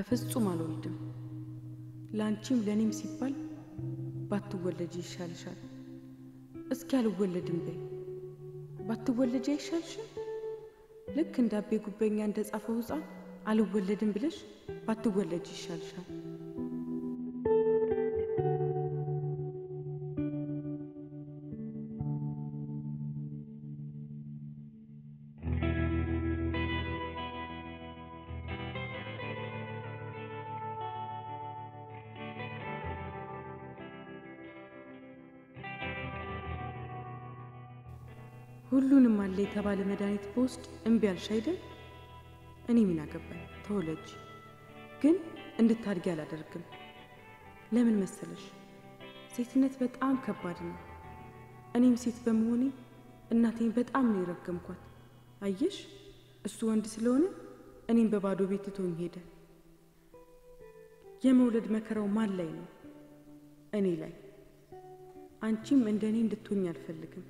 በፍጹም አልወልድም። ለአንቺም ለእኔም ሲባል ባትወለጅ ይሻልሻል። እስኪ አልወለድም በይ። ባትወለጅ አይሻልሽም? ልክ እንደ አቤ ጉበኛ እንደ ጻፈው ሕፃን አልወለድም ብለሽ ባትወለጅ ይሻልሻል። ሁሉንም አለ የተባለ መድኃኒት በውስጥ እምቢ አልሽ አይደል? እኔ ምን አገባኝ? ተወለጅ፣ ግን እንድታድጊ አላደርግም። ለምን መሰለሽ? ሴትነት በጣም ከባድ ነው። እኔም ሴት በመሆኔ እናቴን በጣም ነው የረገምኳት። አየሽ፣ እሱ ወንድ ስለሆነ እኔም በባዶ ቤት ትቶኝ ሄደ። የመውለድ መከራው ማን ላይ ነው? እኔ ላይ። አንቺም እንደ እኔ እንድትሆኝ አልፈልግም።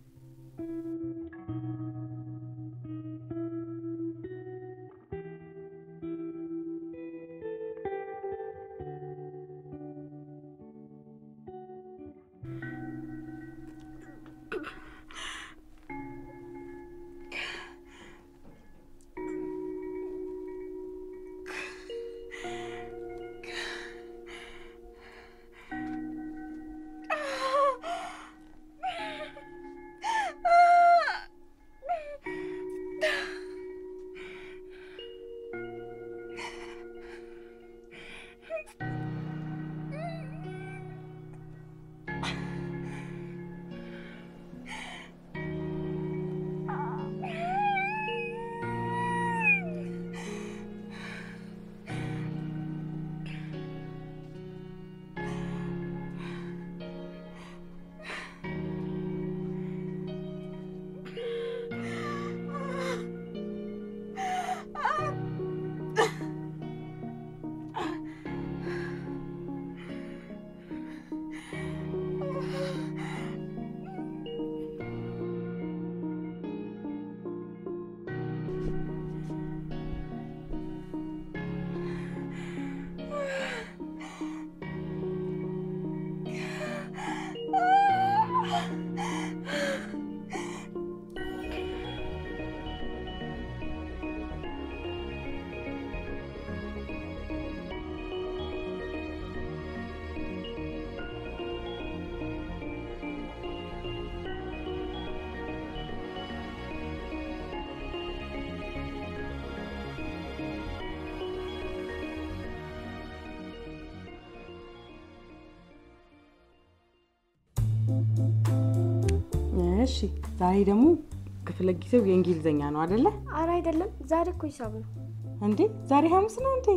እሺ ዛሬ ደግሞ ክፍለ ጊዜው የእንግሊዝኛ ነው አደለ? አረ አይደለም፣ ዛሬ እኮ ሂሳብ ነው። እንዴ ዛሬ ሐሙስ ነው እንዴ?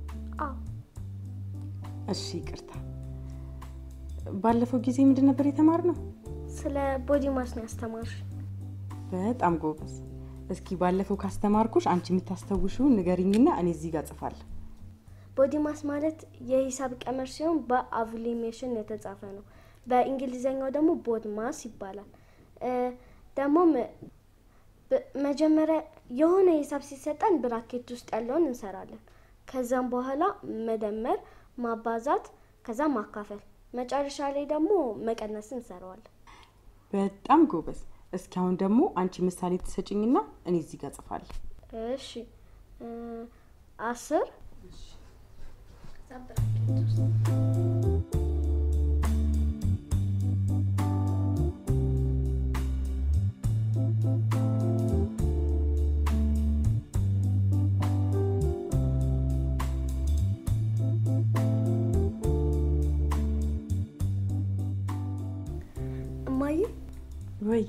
አዎ እሺ ይቅርታ። ባለፈው ጊዜ ምንድን ነበር የተማርነው? ስለ ቦዲ ማስ ነው ያስተማርሽ። በጣም ጎበዝ። እስኪ ባለፈው ካስተማርኩሽ አንቺ የምታስታውሽውን ንገሪኝና እኔ እዚህ ጋር ጽፋለሁ። ቦዲ ማስ ማለት የሂሳብ ቀመር ሲሆን በአቭሊሜሽን የተጻፈ ነው። በእንግሊዝኛው ደግሞ ቦድ ማስ ይባላል። ደግሞም መጀመሪያ የሆነ ሂሳብ ሲሰጠን ብራኬት ውስጥ ያለውን እንሰራለን። ከዛም በኋላ መደመር፣ ማባዛት፣ ከዛ ማካፈል፣ መጨረሻ ላይ ደግሞ መቀነስ እንሰራዋለን። በጣም ጎበዝ። እስኪ አሁን ደግሞ አንቺ ምሳሌ ትሰጭኝና እኔ እዚህ ጋር ጽፋለሁ። እሺ አስር እማዬ ወይ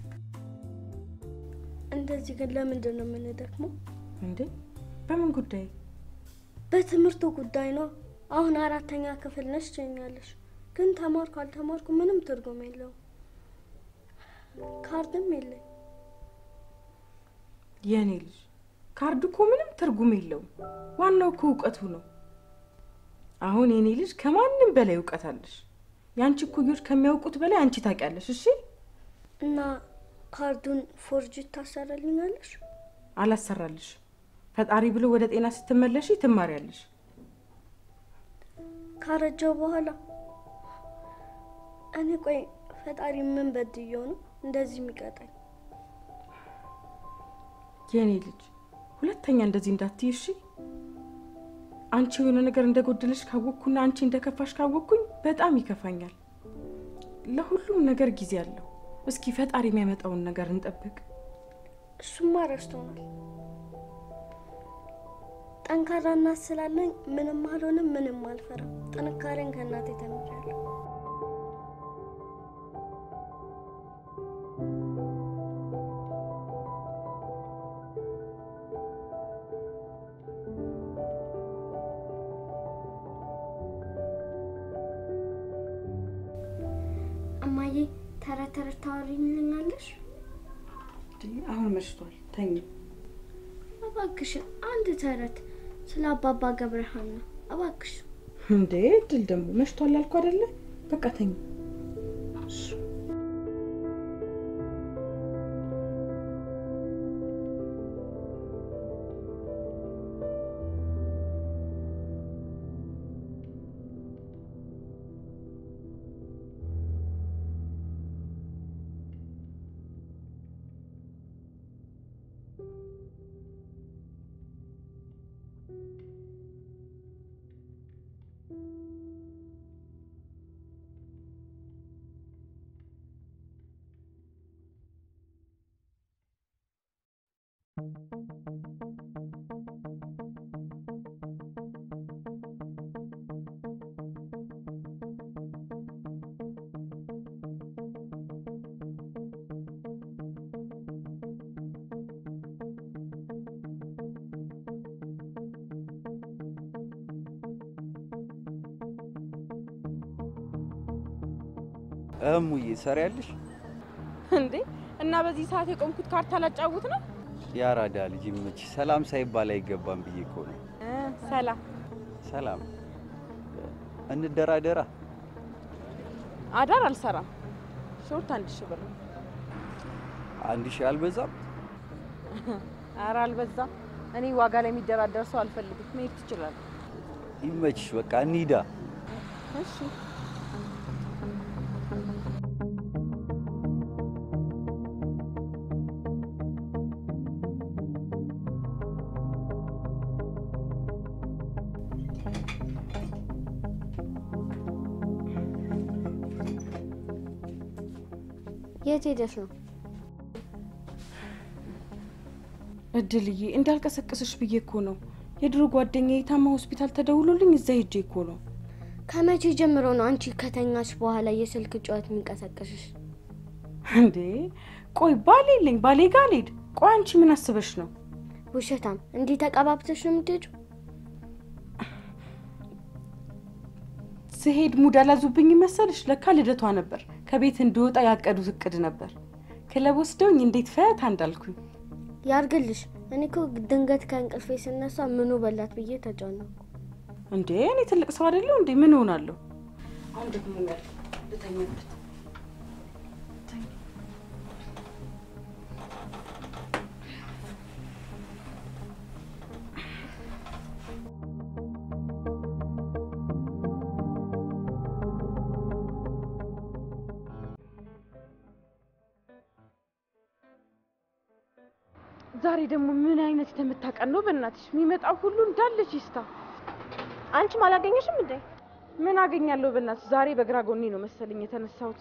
እንደዚህ ግን ለምንድን ነው የምንደክመው? እንዴ በምን ጉዳይ? በትምህርቱ ጉዳይ ነው። አሁን አራተኛ ክፍል ነሽ ትኛለሽ፣ ግን ተማርኩ አልተማርኩ ምንም ትርጉም የለውም። ካርድም የለኝ። የእኔ ልጅ ካርድ እኮ ምንም ትርጉም የለውም። ዋናው እኮ እውቀቱ ነው። አሁን የእኔ ልጅ ከማንም በላይ እውቀት አለሽ። የአንቺ እኩዮች ከሚያውቁት በላይ አንቺ ታውቂያለሽ። እሺ እና ካርዱን ፎርጅ ታሰራልኛለሽ? አላሰራልሽ። ፈጣሪ ብሎ ወደ ጤና ስትመለሺ ትማሪያለሽ። ካረጀው በኋላ እኔ ቆይ ፈጣሪ ምን በድየው ነው እንደዚህ የሚቀጣኝ? የእኔ ልጅ ሁለተኛ እንደዚህ እንዳትይ እሺ። አንቺ የሆነ ነገር እንደጎደለሽ ካወቅኩና አንቺ እንደከፋሽ ካወቅኩኝ በጣም ይከፋኛል። ለሁሉም ነገር ጊዜ አለው። እስኪ ፈጣሪ የሚያመጣውን ነገር እንጠብቅ። እሱማ ረስቶናል። ጠንካራ እናት ስላለኝ ምንም አልሆንም፣ ምንም አልፈራም። ጥንካሬን ከእናቴ ተምሬያለሁ። እማዬ ተረት ተረት ታወሪልኛለሽ? አሁን መሽቷል፣ ተኝ። እባክሽን አንድ ተረት ስለ አባባ ገብረሃና እባክሽ። እንዴ ድል ደግሞ መሽቷል አልኩ አይደለ? በቃ ተኝ። እሙዬ ሰሪያለሽ? እንዴ እና በዚህ ሰዓት የቆምኩት ካርታ ላጫውት ነው? ያራዳ ልጅ መች ሰላም ሳይባል አይገባም ብዬ እኮ ነው። ሰላም ሰላም እንደራደራ። አዳር አልሰራም። ሾርት አንድ ሺህ ብር ነው። አንድ ሺህ አልበዛም? ኧረ አልበዛም። እኔ ዋጋ ላይ የሚደራደር ሰው አልፈልግም። መሄድ ትችላለህ። ይመችሽ፣ በቃ እንሂዳ። እሺ የት ሄደሽ ነው? እድልዬ እንዳልቀሰቅስሽ ብዬ እኮ ነው። የድሮ ጓደኛዬ ታማ ሆስፒታል ተደውሎልኝ እዛ ሄጄ እኮ ነው። ከመቼ ጀምሮ ነው አንቺ ከተኛሽ በኋላ የስልክ ጩኸት የሚንቀሰቀስሽ? እንዴ ቆይ ባሌ የለኝ ባሌ ጋር አልሄድ። ቆይ አንቺ ምን አስበሽ ነው? ውሸታም! እንዲህ ተቀባብተሽ ነው የምትሄጂው? ስሄድ ሙድ አላዙብኝ መሰልሽ? ለካ ልደቷ ነበር። ከቤት እንድወጣ ያቀዱት እቅድ ነበር። ክለብ ወስደውኝ እንዴት ፈታ እንዳልኩኝ። ያርግልሽ። እኔ እኮ ድንገት ከእንቅልፌ ስነሳ ምኑ በላት ብዬ ተጨነኩ። እንዴ እኔ ትልቅ ሰው አይደለሁ እንዴ? ምን እሆናለሁ? አሁን ደግሞ ልተኛበት። ዛሬ ደግሞ ምን አይነት የተመታቀን ነው? በእናትሽ የሚመጣው ሁሉ እንዳለች ይስታ። አንቺም አላገኘሽም እንዴ? ምን አገኛለሁ? በእናትሽ ዛሬ በግራ ጎኔ ነው መሰለኝ የተነሳሁት።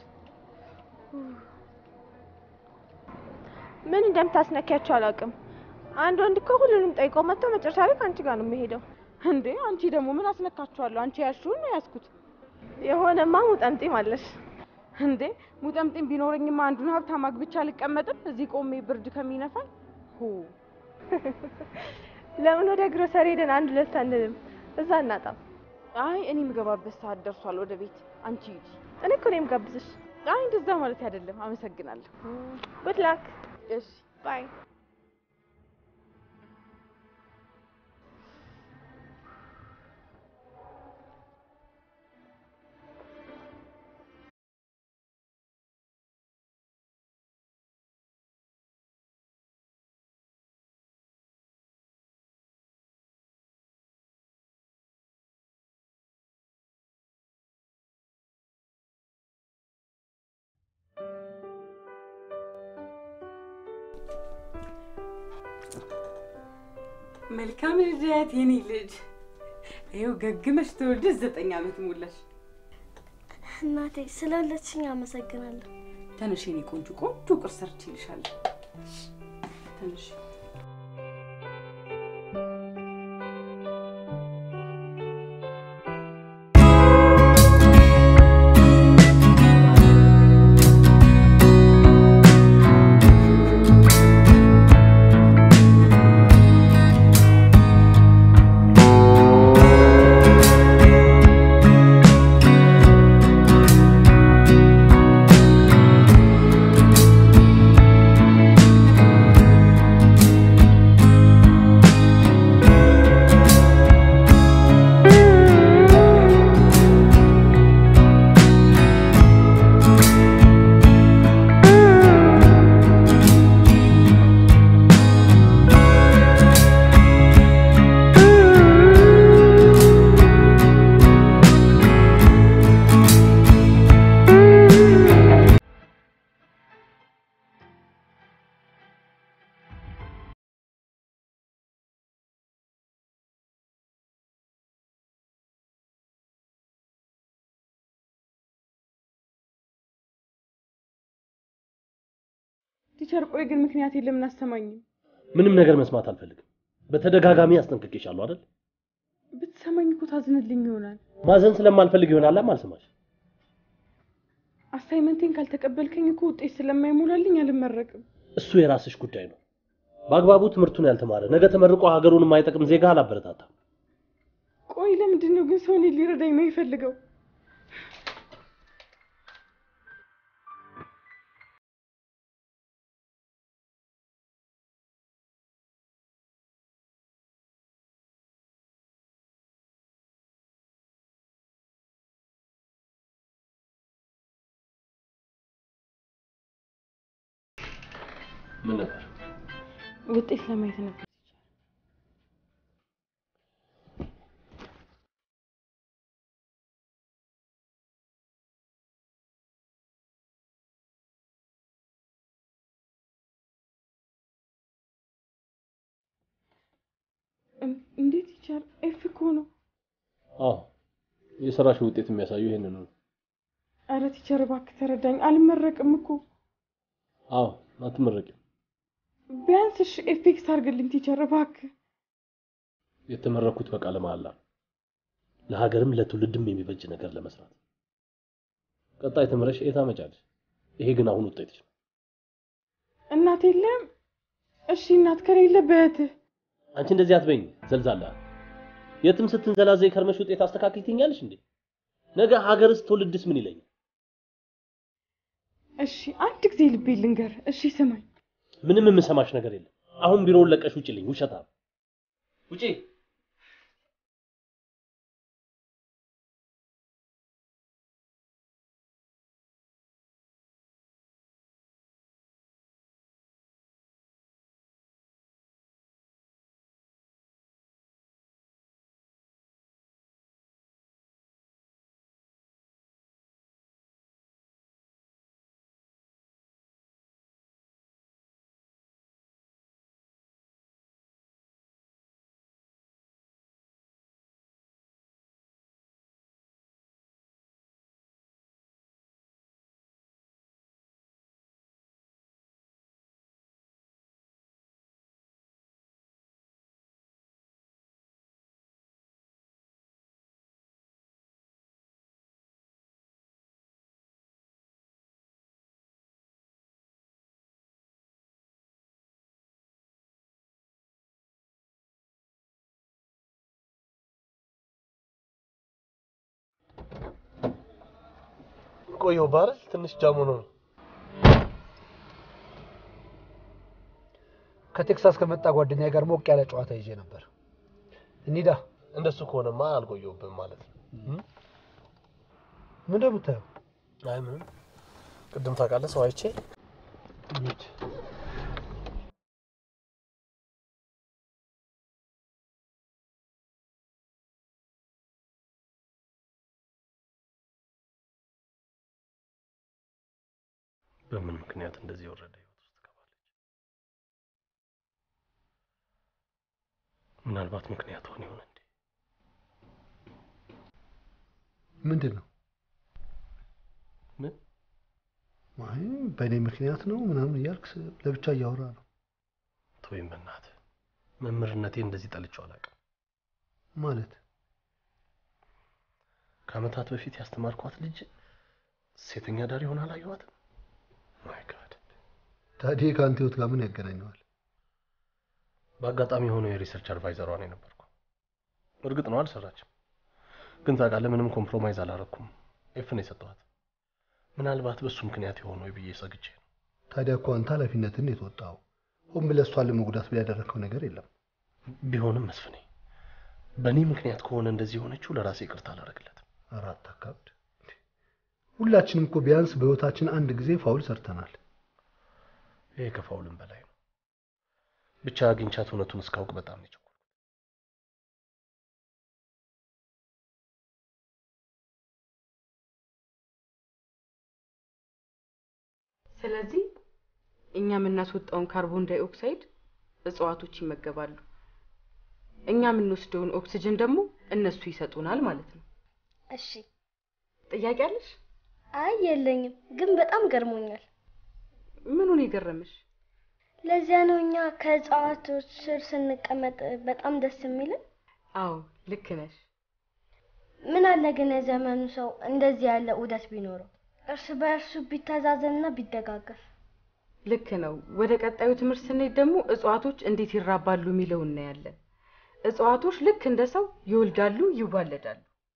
ምን እንደምታስነኪያቸው አላውቅም። አንድ ወንድ እኮ ሁሉንም ጠይቆ መጥቶ መጨረሻ ላይ ከአንቺ ጋር ነው የሚሄደው። እንዴ አንቺ ደግሞ ምን አስነካችኋለሁ? አንቺ ያልሽውን ነው ያዝኩት። የሆነማ ሙጠምጢም አለሽ። እንዴ ሙጠምጢም ቢኖረኝማ አንዱን ሀብታም አግብቼ አልቀመጥም እዚህ ቆሜ ብርድ ከሚነፋኝ። ሁ ለምን ወደ ግሮሰሪ ሄደን አንድ ሁለት አንልም? እዛ እናጣም። አይ እኔ የምገባበት ሰዓት ደርሷል። ወደ ቤት አንቺ ሂጂ። እኔ እኮ ነው የምጋብዝሽ። አይ እንደዛ ማለት አይደለም። አመሰግናለሁ። ጉድ ላክ እሺ ባይ መልካም ልደት የኔ ልጅ። ይኸው ገግመሽ ተወልደሽ ዘጠኝ ዓመት ሞላሽ። እናቴ ስለወለድሽኝ አመሰግናለሁ። ተነሽ የኔ ቆንጆ፣ ቆንጆ ቁርስ ሰርቼልሻለሁ። ተነሽ። ቲቸር፣ ቆይ ግን ምክንያት ለምን አሰማኝም? ምንም ነገር መስማት አልፈልግም። በተደጋጋሚ አስጠንቅቄሻለሁ አይደል? ብትሰማኝ እኮ ታዝንልኝ ይሆናል። ማዘን ስለማልፈልግ ይሆናል አልሰማሽ። አሳይመንቴን ካልተቀበልከኝ እኮ ውጤት ስለማይሞላልኝ አልመረቅም። እሱ የራስሽ ጉዳይ ነው። በአግባቡ ትምህርቱን ያልተማረ ነገ ተመርቆ ሀገሩን የማይጠቅም ዜጋ አላበረታታም። ቆይ ለምንድን ነው ግን ሰው እኔን ሊረዳኝ ነው የፈልገው? ምን ነበር? ውጤት ለማየት ነበር። እን- እንዴት ይቻል? ኤፍ እኮ ነው። አዎ የሰራሽ ውጤት የሚያሳዩ ይሄንን ነው። አረ ቲቸር እባክህ ተረዳኝ። አልመረቅም እኮ አዎ አትመረቂም። ቢያንስ እሺ ኤፌክስ አድርግልኝ ቲቸር እባክህ። የተመረኩት በቃለ መሃላ ነው። ለሀገርም ለትውልድም የሚበጅ ነገር ለመስራት። ቀጣይ ተምረሽ ኤ ታመጫለሽ። ይሄ ግን አሁን ውጤትሽ ነው። እናት የለም? እሺ እናት ከሌለ በእህትህ አንቺ እንደዚህ አትበይኝ ዘልዛላ። የትም ስትንዘላዘይ ከርመሽ ውጤት አስተካክል ትይኛለሽ እንዴ? ነገ ሀገርስ ትውልድስ ምን ይለኛል? እሺ አንድ ጊዜ ልቤ ልንገር። እሺ ስማኝ። ምንም የምሰማሽ ነገር የለም። አሁን ቢሮውን ለቀሽ ውጭልኝ። ውሸታ ውጪ። ቆየው ባረል ትንሽ ጃሙ ነው። ከቴክሳስ ከመጣ ጓደኛ ጋር ሞቅ ያለ ጨዋታ ይዤ ነበር። እንሂዳ። እንደሱ ከሆነማ አልቆየውብም ማለት ነው። ምን እንደምታየው አይ ምንም። ቅድም ታውቃለህ ሰው አይቼ በምን ምክንያት እንደዚህ የወረደ ህይወት ውስጥ ትገባለች? ምናልባት ምክንያት ሆን ይሆን እንዴ? ምንድን ነው? ምን አይ በእኔ ምክንያት ነው ምናምን እያልክ ለብቻ እያወራ ነው ተወይም በእናትህ መምህርነቴ እንደዚህ ጠልቼው አላውቅም። ማለት ከዓመታት በፊት ያስተማርኳት ልጅ ሴተኛ ዳሪ ሆና አላየኋትም። ማይ ጋድ ታዲያ ከአንተ ህይወት ጋር ምን ያገናኘዋል? በአጋጣሚ የሆነው የሪሰርች አድቫይዘሯ ነው የነበርኩ። እርግጥ ነው አልሰራችም፣ ግን ታውቃለህ ምንም ኮምፕሮማይዝ አላረኩም። ኤፍን የሰጠኋት ምናልባት በእሱ ምክንያት የሆነው ብዬ ሰግቼ ነው። ታዲያ እኮ አንተ ኃላፊነትን የተወጣው ሆን ብለህ እሷን ለመጉዳት ብለህ ያደረግከው ነገር የለም። ቢሆንም መስፍኔ በእኔ ምክንያት ከሆነ እንደዚህ የሆነችው ለራሴ ይቅርታ አላደርግለትም። አራት አካብድ ሁላችንም እኮ ቢያንስ በህይወታችን አንድ ጊዜ ፋውል ሰርተናል። ይሄ ከፋውልም በላይ ነው። ብቻ አግኝቻት እውነቱን እስካውቅ በጣም ነው የቸኮልኩት። ስለዚህ እኛ የምናስወጣውን ካርቦን ዳይኦክሳይድ እጽዋቶች ይመገባሉ። እኛ የምንወስደውን ኦክሲጅን ደግሞ እነሱ ይሰጡናል ማለት ነው። እሺ። ጥያቄ አለሽ? አይ የለኝም፣ ግን በጣም ገርሞኛል። ምኑን የገረመሽ? ለዚያ ነው እኛ ከእጽዋቶች ስር ስንቀመጥ በጣም ደስ የሚልን። አዎ ልክ ነሽ። ምን አለ ግን የዘመኑ ሰው እንደዚህ ያለ ዑደት ቢኖረው፣ እርስ በእርሱ ቢተዛዘንና ቢደጋገፍ። ልክ ነው። ወደ ቀጣዩ ትምህርት ስንሄድ ደግሞ እጽዋቶች እንዴት ይራባሉ የሚለው እናያለን። እጽዋቶች ልክ እንደ ሰው ይወልዳሉ፣ ይዋለዳሉ።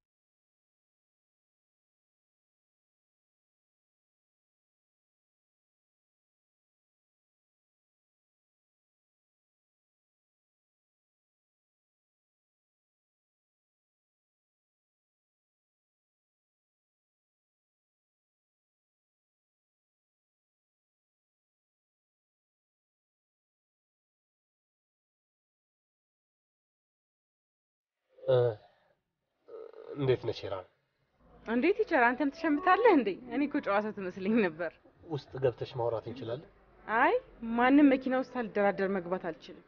እንዴት ነሽ ሄራን? እንዴት ይቻል? አንተም ትሸምታለህ እንዴ? እኔ እኮ ጨዋታ ትመስለኝ ነበር። ውስጥ ገብተሽ ማውራት እንችላለን? አይ ማንም መኪና ውስጥ ሳልደራደር መግባት አልችልም።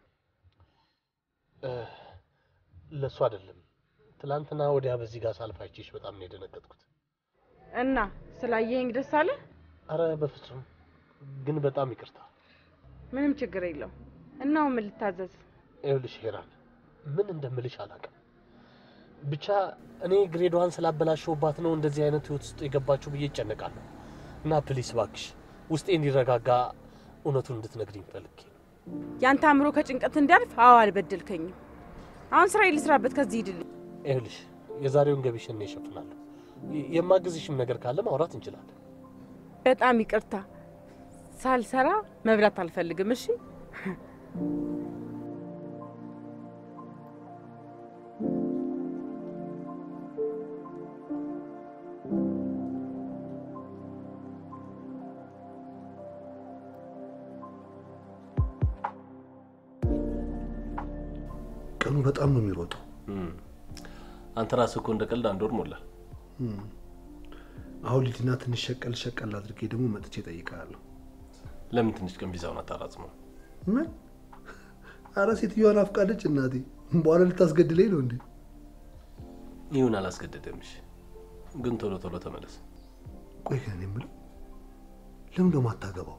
ለእሱ አይደለም። ትላንትና ወዲያ በዚህ ጋር ሳልፍ አይቼሽ በጣም ነው የደነገጥኩት። እና ስላየኸኝ ደስ አለ? አረ በፍጹም ግን በጣም ይቅርታ። ምንም ችግር የለው። እናው ምን ልታዘዝ? ይኸውልሽ ሄራን፣ ምን እንደምልሽ አላውቅም። ብቻ እኔ ግሬዷን ስላበላሸውባት ነው እንደዚህ አይነት ህይወት ውስጥ የገባችው ብዬ ይጨነቃለሁ። እና ፕሊስ እባክሽ ውስጤ እንዲረጋጋ እውነቱን እንድትነግሪኝ ፈልጌ ነው። ያንተ አእምሮ ከጭንቀት እንዲያልፍ። አዎ አልበደልከኝም። አሁን ስራ ልስራበት፣ ከዚህ ሂድልኝ። ይኸውልሽ የዛሬውን ገቢሽን እኔ እሸፍናለሁ። የ- የማግዝሽም ነገር ካለ ማውራት እንችላለን። በጣም ይቅርታ፣ ሳልሰራ መብላት አልፈልግም። እሺ ቀኑ በጣም ነው የሚሮጠው። አንተ ራስህ እኮ እንደ ቀልድ አንድ ወር ሞላ። አሁን ልጅና ትንሽ ሸቀል ሸቀል አድርጌ ደግሞ መጥቼ እጠይቅሃለሁ። ለምን ትንሽ ቀን ቪዛውን አታራዝመው? ምን? አረ ሴትዮዋን አፍቃለች እናቴ። በኋላ ልታስገድለኝ ነው እንዴ? ይሁን አላስገደደምሽ፣ ግን ቶሎ ቶሎ ተመለስ። ቆይ ግን እኔ የምለው ለምን ደሞ አታገባው?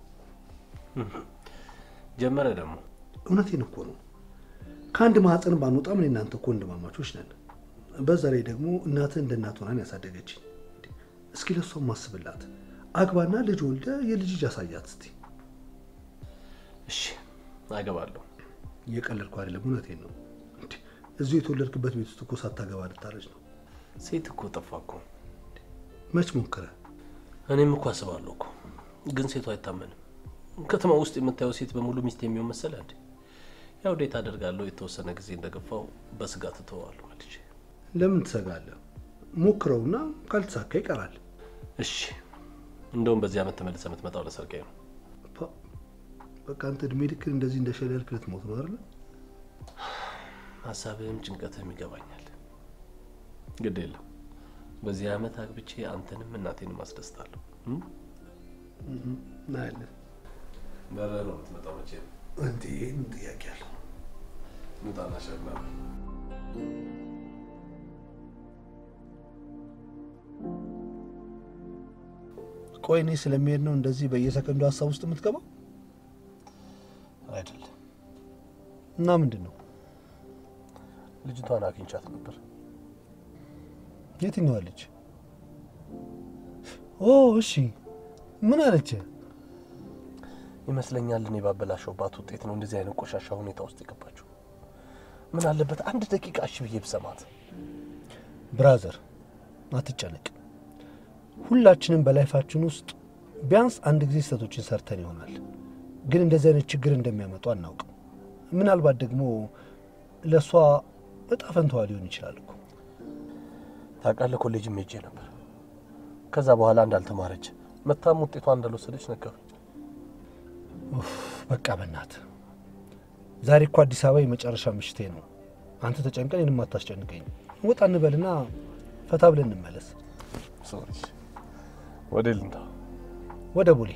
ጀመረ ደግሞ እውነቴን እኮ ነው። ከአንድ ማህፀን ባንወጣም እኔ እናንተ እኮ ወንድማማቾች ነን። በዛ ላይ ደግሞ እናትህ እንደ እናት ሆናን ያሳደገችኝ። እስኪ ለሷም ማስብላት። አግባና ልጅ ወልደ የልጅ ልጅ አሳያት እስቲ። እሺ አገባለሁ። እየቀለድኩ አይደለም፣ እውነቴን ነው። እንዴ እዚሁ የተወለድክበት ቤት ውስጥ እኮ ሳታገባ ልታረጅ ነው። ሴት እኮ ጠፋ እኮ። መች ሞክረ? እኔም እኮ አስባለሁ እኮ፣ ግን ሴቱ አይታመንም። ከተማ ውስጥ የምታየው ሴት በሙሉ ሚስት የሚሆን መሰለ እንዴ? ያው ዴት አደርጋለሁ። የተወሰነ ጊዜ እንደገፋው በስጋት እተዋለሁ ልጅ። ለምን ትሰጋለህ? ሞክረውና ካልተሳካ ይቀራል። እሺ እንደውም በዚህ ዓመት ተመልሰ የምትመጣው ለሰርጌ ነው። ፓ፣ በቃ አንተ እድሜ ልክን እንደዚህ እንደሸለልክ ልትሞት ነው አይደለ? ሀሳብህም ጭንቀትህም ይገባኛል። ግድ የለም በዚህ ዓመት አግብቼ አንተንም እናቴንም አስደስታለሁ። እም? እናያለን። በረህ ነው የምትመጣው መቼ ነው? እንዴ ምን ጥያቄ አለው? ንጣና ሸግላ ቆይ እኔ ስለሚሄድ ነው እንደዚህ በየሰከንዱ ሀሳብ ውስጥ የምትገባው? አይደለም። እና ምንድን ነው? ልጅቷን አግኝቻት ነበር። የትኛዋ ልጅ? ኦ እሺ፣ ምን አለች? ይመስለኛል እኔ ባበላሸውባት ውጤት ነው እንደዚህ አይነት ቆሻሻ ሁኔታ ውስጥ የገባችው። ምን አለበት አንድ ደቂቃ እሺ ብዬ ብሰማት። ብራዘር አትጨነቅ። ሁላችንም በላይፋችን ውስጥ ቢያንስ አንድ ጊዜ ስህተቶችን ሰርተን ይሆናል፣ ግን እንደዚህ አይነት ችግር እንደሚያመጡ አናውቅም። ምናልባት ደግሞ ለእሷ እጣ ፈንታዋ ሊሆን ይችላል እኮ። ታውቃለህ፣ ኮሌጅም ሄጄ ነበር። ከዛ በኋላ እንዳልተማረች መታም ውጤቷ እንዳልወሰደች ነገሩኝ። ኡፍ፣ በቃ በናት ዛሬ እኮ አዲስ አበባ የመጨረሻ ምሽቴ ነው። አንተ ተጨንቀን እኔንም አታስጨንቀኝ። ወጣ እንበልና ፈታ ብለን እንመለስ። ሶሪ፣ ወደ ልንታ ወደ ቡሌ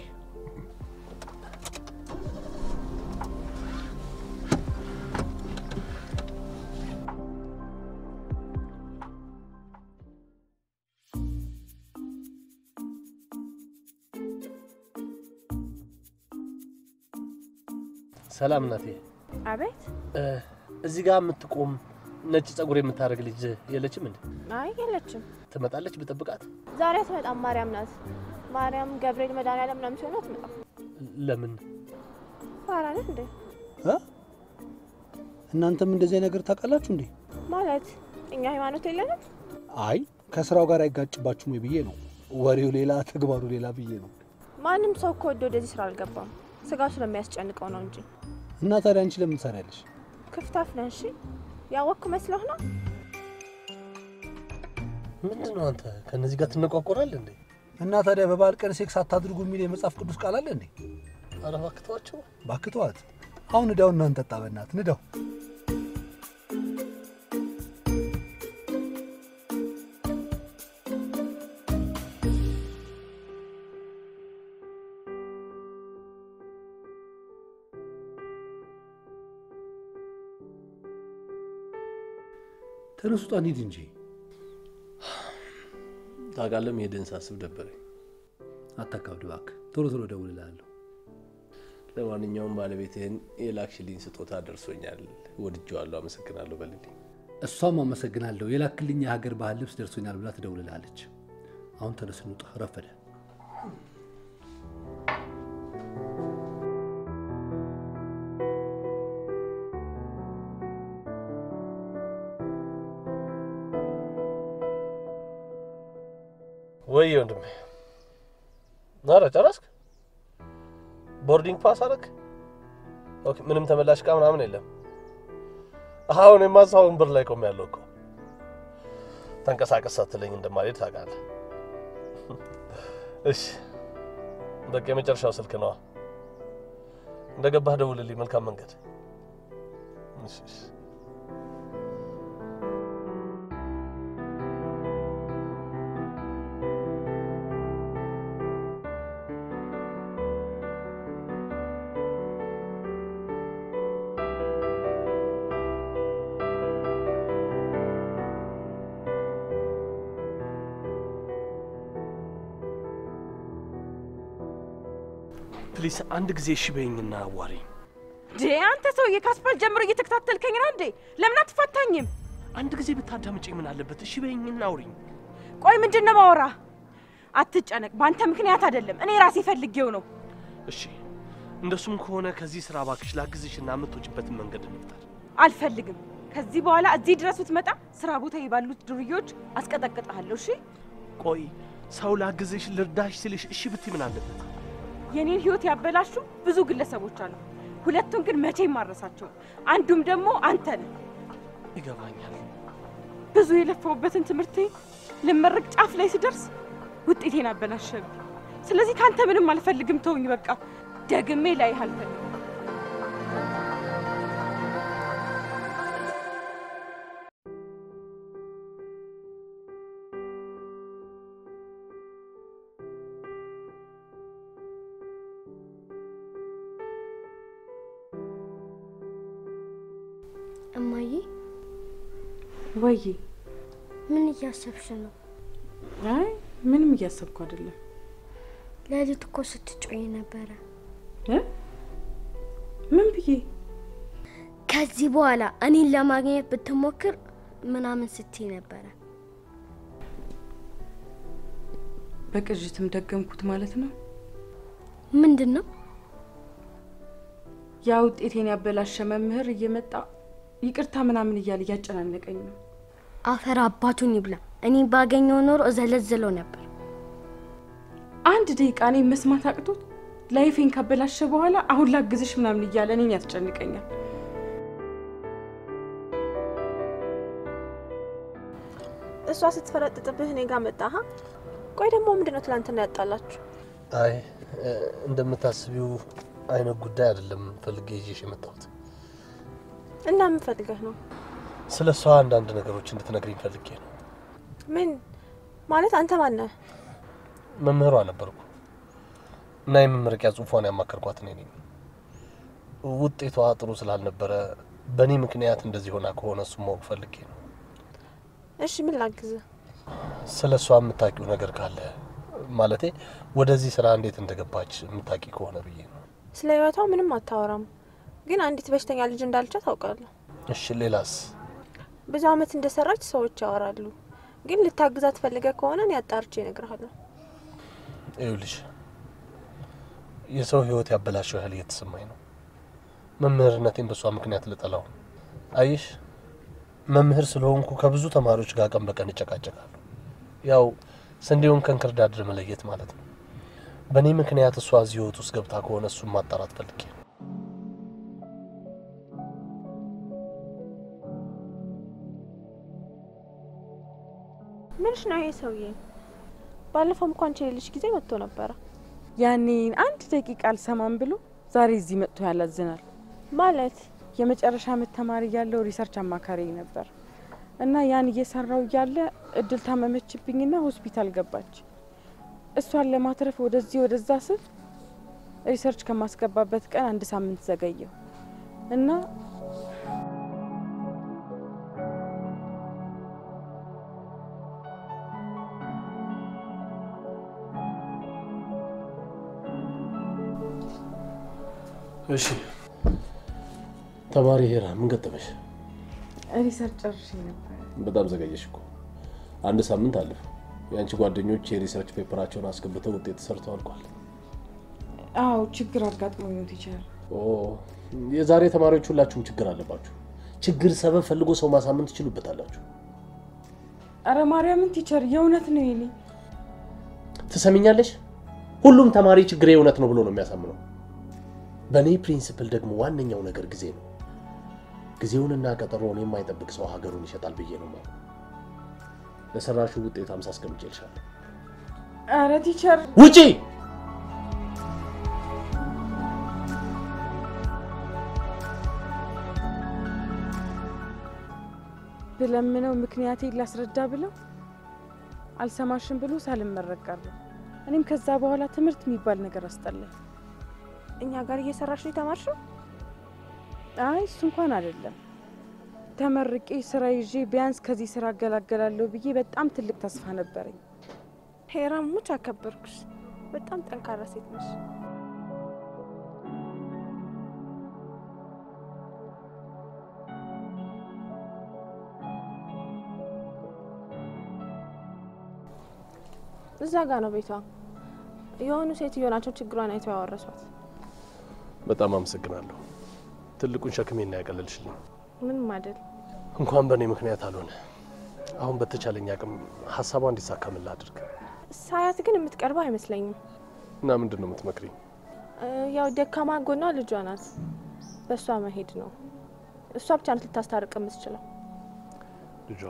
ሰላም እናቴ። አቤት። እ፣ እዚህ ጋር የምትቆም ነጭ ጸጉር የምታደርግ ልጅ የለችም እንዴ? አይ የለችም። ትመጣለች ብጠብቃት? ዛሬ አትመጣም። ማርያም ናት። ማርያም፣ ገብርኤል፣ መድኃኒዓለም ምናምን ሲሆኑ አትመጣም። ለምን? ፋራ ነህ እንዴ? እ? እናንተም እንደዚህ ነገር ታውቃላችሁ እንዴ? ማለት እኛ ሃይማኖት የለንም። አይ ከስራው ጋር አይጋጭባችሁም ወይ ብዬ ነው። ወሬው ሌላ ተግባሩ ሌላ ብዬ ነው። ማንም ሰው እኮ ወደ ወደዚህ ስራ አልገባም። ስጋው ስለሚያስጨንቀው ነው እንጂ እና ታዲያ አንቺ ለምን ትሰሪያለሽ? ክፍታፍ ነህ። እሺ ያወቅክ መስሎህ ነው? ምንድን ነው አንተ ከእነዚህ ጋር ትነቋቆራል እንዴ? እና ታዲያ በበዓል ቀን ሴክስ አታድርጉ የሚል የመጽሐፍ ቅዱስ ቃል አለ እንዴ? ኧረ እባክህ ተዋቸው። ባክተዋት። አሁን ንዳው እና እንጠጣ። በእናትህ ንዳው። ተነሱ፣ ውጣ፣ እንሂድ እንጂ። ታውቃለህ መሄድን ሳስብ ደበረኝ። አታካብድ እባክህ። ቶሎ ቶሎ እደውልልሃለሁ። ለማንኛውም ባለቤትህን የላክሽልኝ ስጦታ ደርሶኛል፣ ወድጄዋለሁ፣ አመሰግናለሁ በልልኝ። እሷም አመሰግናለሁ የላክልኝ የሀገር ባህል ልብስ ደርሶኛል ብላ ትደውልልሃለች። አሁን ተነስ እንውጣ፣ ረፈደ። ወይ ወንድሜ፣ ኧረ ጨረስክ? ቦርዲንግ ፓስ አደረግ? ኦኬ፣ ምንም ተመላሽ ዕቃ ምናምን የለም። አሁን የማዛው ወንበር ላይ ቆም ያለው እኮ ተንቀሳቀስ ሳትለኝ እንደማልሄድ ታውቃለህ። እሺ በቃ የመጨረሻው ስልክ ነዋ። እንደገባህ ደውልልኝ። መልካም መንገድ። እሺ እሺ። ፕሊስ አንድ ጊዜ እሺ በይኝና አዋሪኝ። ዴ አንተ ሰውዬ ካስፓል ጀምሮ እየተከታተልከኝ ነው እንዴ? ለምን አትፋታኝም? አንድ ጊዜ ብታዳምጪኝ ምን አለበት? እሺ በይኝና አውሪኝ። ቆይ ምንድን ነው ማወራ? አትጨነቅ፣ በአንተ ምክንያት አይደለም፣ እኔ ራሴ ፈልጌው ነው። እሺ እንደሱም ከሆነ ከዚህ ስራ እባክሽ ላግዝሽና የምትወጪበትን መንገድ እንፍጠር። አልፈልግም። ከዚህ በኋላ እዚህ ድረስ ብትመጣ ስራ ቦታ ባሉት ዱርዬዎች አስቀጠቅጥሃለሁ። እሺ ቆይ ሰው ላግዝሽ ልርዳሽ ስልሽ እሺ ብትይ ምን አለበት? የኔን ህይወት ያበላሹ ብዙ ግለሰቦች አሉ። ሁለቱን ግን መቼም ማረሳቸው። አንዱም ደግሞ አንተ ነህ። ይገባኛል። ብዙ የለፋውበትን ትምህርቴ ልመረቅ ጫፍ ላይ ስደርስ ውጤቴን አበላሸብኝ። ስለዚህ ከአንተ ምንም አልፈልግም። ተውኝ በቃ። ደግሜ ላይህ አልፈልግም። እማዬ ወይ ምን እያሰብሽ ነው? አይ ምንም እያሰብኩ አይደለም። ሌሊት እኮ ስትጮይ ነበረ። እ? ምን ብዬ ከዚህ በኋላ እኔን ለማግኘት ብትሞክር ምናምን ስትይ ነበረ። በቅዥትም ደገምኩት ማለት ነው። ምንድን ነው? ያ ውጤቴን ያበላሸ መምህር እየመጣ ይቅርታ ምናምን እያለ እያጨናነቀኝ ነው። አፈር አባቱን ይብላ። እኔ ባገኘው ኖሮ እዘለዝለው ነበር። አንድ ደቂቃ እኔ መስማት አቅቶት ላይፌን ካበላሸ በኋላ አሁን ላግዝሽ ምናምን እያለ እኔን ያስጨንቀኛል። እሷ ስትፈረጥጥብህ እኔ ጋር መጣህ። ቆይ ደግሞ ምንድን ነው ትላንትና ያጣላችሁ? አይ እ፣ እንደምታስቢው አይነት ጉዳይ አይደለም ፈልጌ ይዤሽ የመጣሁት። እና ምን ፈልገህ ነው? ስለ እሷ አንዳንድ ነገሮች እንድትነግሪኝ ፈልጌ ነው። ምን ማለት አንተ ማነህ? መምህሯ ነበርኩ እና የመመረቂያ ጽሑፏን ያማከርኳት እኔ ነኝ። ውጤቷ ጥሩ ስላልነበረ በእኔ ምክንያት እንደዚህ ሆና ከሆነ እሱም ማወቅ ፈልጌ ነው። እሺ ምን ላግዝህ? ስለ እሷ የምታውቂው ነገር ካለ ማለቴ ወደዚህ ስራ እንዴት እንደገባች የምታውቂ ከሆነ ብዬ ነው። ስለ ህይወቷ ምንም አታወራም፣ ግን አንዲት በሽተኛ ልጅ እንዳለቻት ታውቃለሁ። እሺ ሌላስ? ብዙ አመት እንደሰራች ሰዎች ያወራሉ፣ ግን ልታግዛት ፈልገህ ከሆነ እኔ አጣርቼ እነግርሃለሁ። ይኸውልሽ የሰው ህይወት ያበላሸው ያህል እየተሰማኝ ነው። መምህርነቴን በእሷ ምክንያት ልጠላው። አይሽ መምህር ስለሆንኩ ከብዙ ተማሪዎች ጋር ቀን በቀን እጨቃጨቃለሁ። ያው ስንዴውን ከእንክርዳድ መለየት ማለት ነው። በእኔ ምክንያት እሷ እዚህ ህይወት ውስጥ ገብታ ከሆነ እሱን ማጣራት ፈልጌ ነው። ምንሽ ነው ይሄ ሰውዬ? ባለፈው እንኳን ችልልሽ ጊዜ መጥቶ ነበረ። ያኔ አንድ ደቂቃ አልሰማም ብሎ ዛሬ እዚህ መጥቶ ያላዝናል። ማለት የመጨረሻ ዓመት ተማሪ ያለው ሪሰርች አማካሪ ነበር እና ያን እየሰራው እያለ እድል ታመመችብኝና ሆስፒታል ገባች። እሷን ለማትረፍ ወደዚህ ወደዛ ስል ሪሰርች ከማስገባበት ቀን አንድ ሳምንት ዘገየው እና እሺ ተማሪ ሄራ ምን ገጠመሽ? ሪሰርች ጨርሼ ነበር። በጣም ዘገየሽ እኮ አንድ ሳምንት አለፈ። የአንቺ ጓደኞች የሪሰርች ፔፐራቸውን አስገብተው ውጤት ሰርተው አልቋል። አዎ ችግር አጋጥሞኝ ነው ቲቸር። ኦ የዛሬ ተማሪዎች ሁላችሁም ችግር አለባችሁ። ችግር ሰበብ ፈልጎ ሰው ማሳመን ትችሉበታላችሁ። አረ ማርያምን ቲቸር የእውነት ነው የኔ ትሰሚኛለሽ? ሁሉም ተማሪ ችግሬ እውነት ነው ብሎ ነው የሚያሳምነው። በእኔ ፕሪንሲፕል ደግሞ ዋነኛው ነገር ጊዜ ነው። ጊዜውንና ቀጠሮውን የማይጠብቅ ሰው ሀገሩን ይሸጣል ብዬ ነው ማለት። ለሰራሹ ውጤት አምሳ አስቀምጬልሻለሁ። አረ ቲቸር ውጪ! ብለምነው ምክንያቴን ላስረዳ ብለው አልሰማሽም ብሎ ሳልመረቅ ቀረሁ። እኔም ከዛ በኋላ ትምህርት የሚባል ነገር አስጠላኝ። እኛ ጋር እየሰራሽ ነው የተማርሽው? አይ እሱ እንኳን አይደለም። ተመርቄ ስራ ይዤ ቢያንስ ከዚህ ስራ እገላገላለሁ ብዬ በጣም ትልቅ ተስፋ ነበረኝ። ሄራም ሙች አከበርኩሽ። በጣም ጠንካራ ሴት ነሽ። እዛ ጋ ነው ቤቷ። የሆኑ ሴትዮ ናቸው ችግሯን አይተው ያወረሷት። በጣም አመሰግናለሁ። ትልቁን ሸክሜን ያቀለልሽልኝ። ምንም አይደል። እንኳን በእኔ ምክንያት አልሆነ። አሁን በተቻለኝ አቅም ሀሳቧ እንዲሳካምን ላድርግ ሳያት ግን የምትቀርበው አይመስለኝም። እና ምንድን ነው የምትመክሪኝ? እ፣ ያው ደካማ ጎኗ ልጇ ናት። በእሷ መሄድ ነው። እሷ ብቻ ናት ልታስታርቅ የምትችለው። ልጇ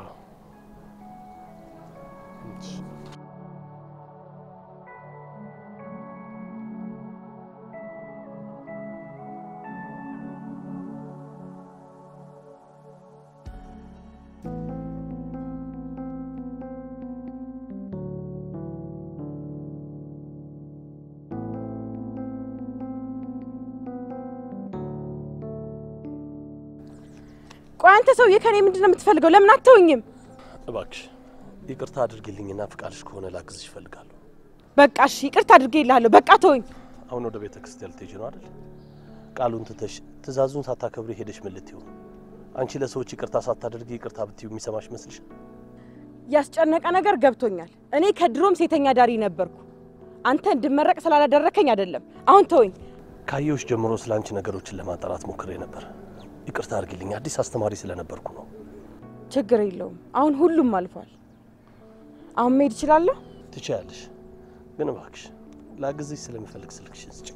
ቆይ አንተ ሰውዬ ከኔ ምንድን ነው የምትፈልገው? ለምን አትተውኝም? እባክሽ ይቅርታ አድርጊልኝና ፍቃድሽ ከሆነ ላግዝሽ እፈልጋለሁ። በቃ እሺ፣ ይቅርታ አድርጌልሃለሁ። በቃ ተወኝ። አሁን ወደ ቤተ ክርስቲያን ልትሄጂ ነው አይደል? ቃሉን ትተሽ ትእዛዙን ሳታከብሪ ሄደሽ ምን ልትይው ነው? አንቺ ለሰዎች ይቅርታ ሳታደርጊ ይቅርታ ብትዩ የሚሰማሽ ይመስልሻል? ያስጨነቀ ነገር ገብቶኛል። እኔ ከድሮም ሴተኛ ዳሪ ነበርኩ። አንተ እንድመረቅ ስላላደረከኝ አይደለም። አሁን ተወኝ። ካየሁሽ ጀምሮ ስለ አንቺ ነገሮችን ለማጣራት ሞክሬ ነበር። ይቅርታ አድርጊልኝ፣ አዲስ አስተማሪ ስለነበርኩ ነው። ችግር የለውም። አሁን ሁሉም አልፏል። አሁን መሄድ እችላለሁ። ትችያለሽ፣ ግን እባክሽ ላግዝሽ ስለምፈልግ ስልክሽን ስጭኝ።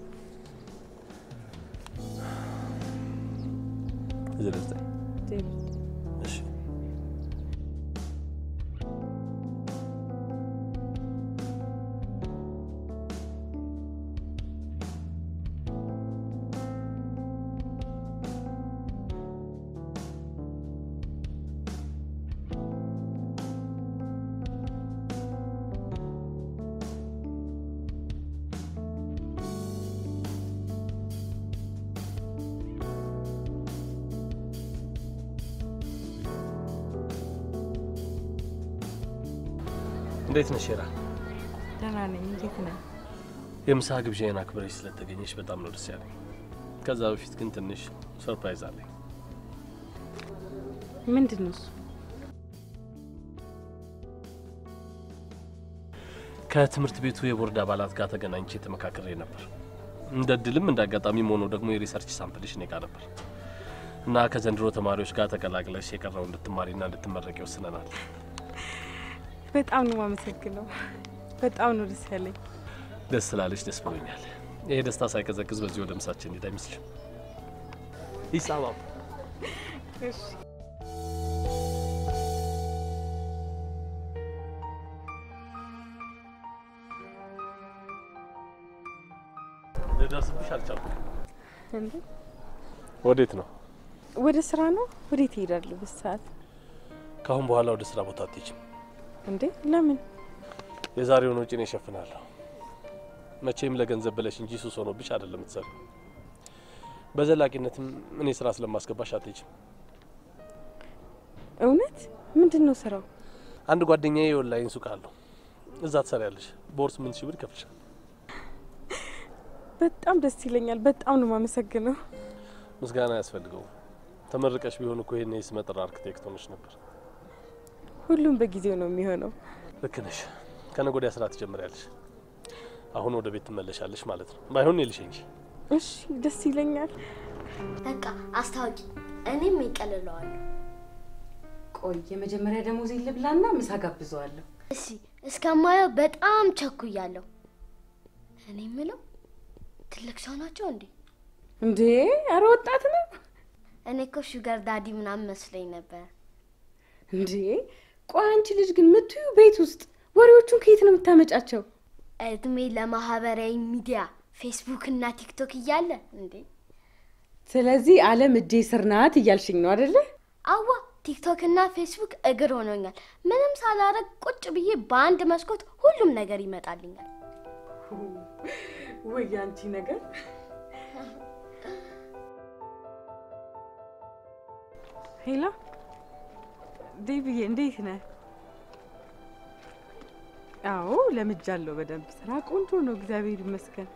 ዘጠኝ እሺ እንዴት ነሽ ሄራ? ደህና ነኝ። እንዴት ነህ? የምሳ ግብዣዬን አክብረሽ ስለተገኘሽ በጣም ነው ደስ ያለኝ። ከዛ በፊት ግን ትንሽ ሰርፕራይዝ አለኝ። ምንድን ነው እሱ? ከትምህርት ቤቱ የቦርድ አባላት ጋር ተገናኝቼ ተመካክሬ ነበር። እንደ እድልም እንደ አጋጣሚም ሆኖ ደግሞ የሪሰርች ሳምፕልሽ እኔ ጋር ነበር እና ከዘንድሮ ተማሪዎች ጋር ተቀላቅለሽ የቀረው እንድትማሪና እንድትመረቂ ወስነናል። በጣም ነው የማመሰግነው። በጣም ነው ደስ ያለኝ። ደስ ስላለሽ ደስ ብሎኛል። ይሄ ደስታ ሳይቀዘቅዝ በዚህ ወደ ምሳችን ሄድ አይመስልሽም? ይሳማም እሺ ልደርስብሽ አልቻልኩም። እንዴ ወዴት ነው? ወደ ስራ ነው? ወዴት እሄዳለሁ በዚህ ሰዓት? ከአሁን በኋላ ወደ ስራ ቦታ አትሄጂም። እንዴ ለምን? የዛሬውን ወጪ እኔ እሸፍናለሁ። መቼም ለገንዘብ ብለሽ እንጂ ሱስ ሆኖብሽ አይደለም የምትሰሪው። በዘላቂነትም እኔ ስራ ስለማስገባሽ አትሄጂም። እውነት? ምንድን ነው ስራው? አንድ ጓደኛዬ የኦንላይን ሱቅ አለው። እዛ ትሰሪያለሽ። በወር ስምንት ሺህ ብር ይከፍልሻል። በጣም ደስ ይለኛል። በጣም ነው የማመሰግነው። ምስጋና ያስፈልገው። ተመርቀሽ ቢሆን እኮ ይሄን የስመጥር አርክቴክት ሆነሽ ነበር። ሁሉም በጊዜው ነው የሚሆነው። ልክ ነሽ። ከነገ ወዲያ ስራ ትጀምሪያለሽ። አሁን ወደ ቤት ትመለሻለሽ ማለት ነው። ባይሆን እኔ ልሸኝሽ። እሺ ደስ ይለኛል። በቃ አስታውቂ፣ እኔም ይቀልለዋለሁ። ቆይ የመጀመሪያ ደሞዝ ልብላና ምሳ ጋብዘዋለሁ። እሺ እስከማየው በጣም ቸኩያለሁ። እኔ የምለው ትልቅ ሰው ናቸው እንዴ? እንዴ አረ ወጣት ነው እኔ እኮ ሹገር ዳዲ ምናምን መስለኝ ነበር። እንዴ። ቆይ አንቺ ልጅ ግን ምትዩ ቤት ውስጥ ወሬዎቹን ከየት ነው የምታመጫቸው? እድሜ ለማህበራዊ ሚዲያ ፌስቡክ እና ቲክቶክ እያለ እንዴ? ስለዚህ ዓለም እጄ ስር ናት እያልሽኝ ነው አደለ? አዋ ቲክቶክ እና ፌስቡክ እግር ሆኖኛል። ምንም ሳላረግ ቁጭ ብዬ በአንድ መስኮት ሁሉም ነገር ይመጣልኛል። ወይ አንቺ ነገር ሄላ ዴቪዬ እንዴት ነህ? አዎ ለምጃለሁ በደንብ ስራ ቆንጆ ነው፣ እግዚአብሔር ይመስገን።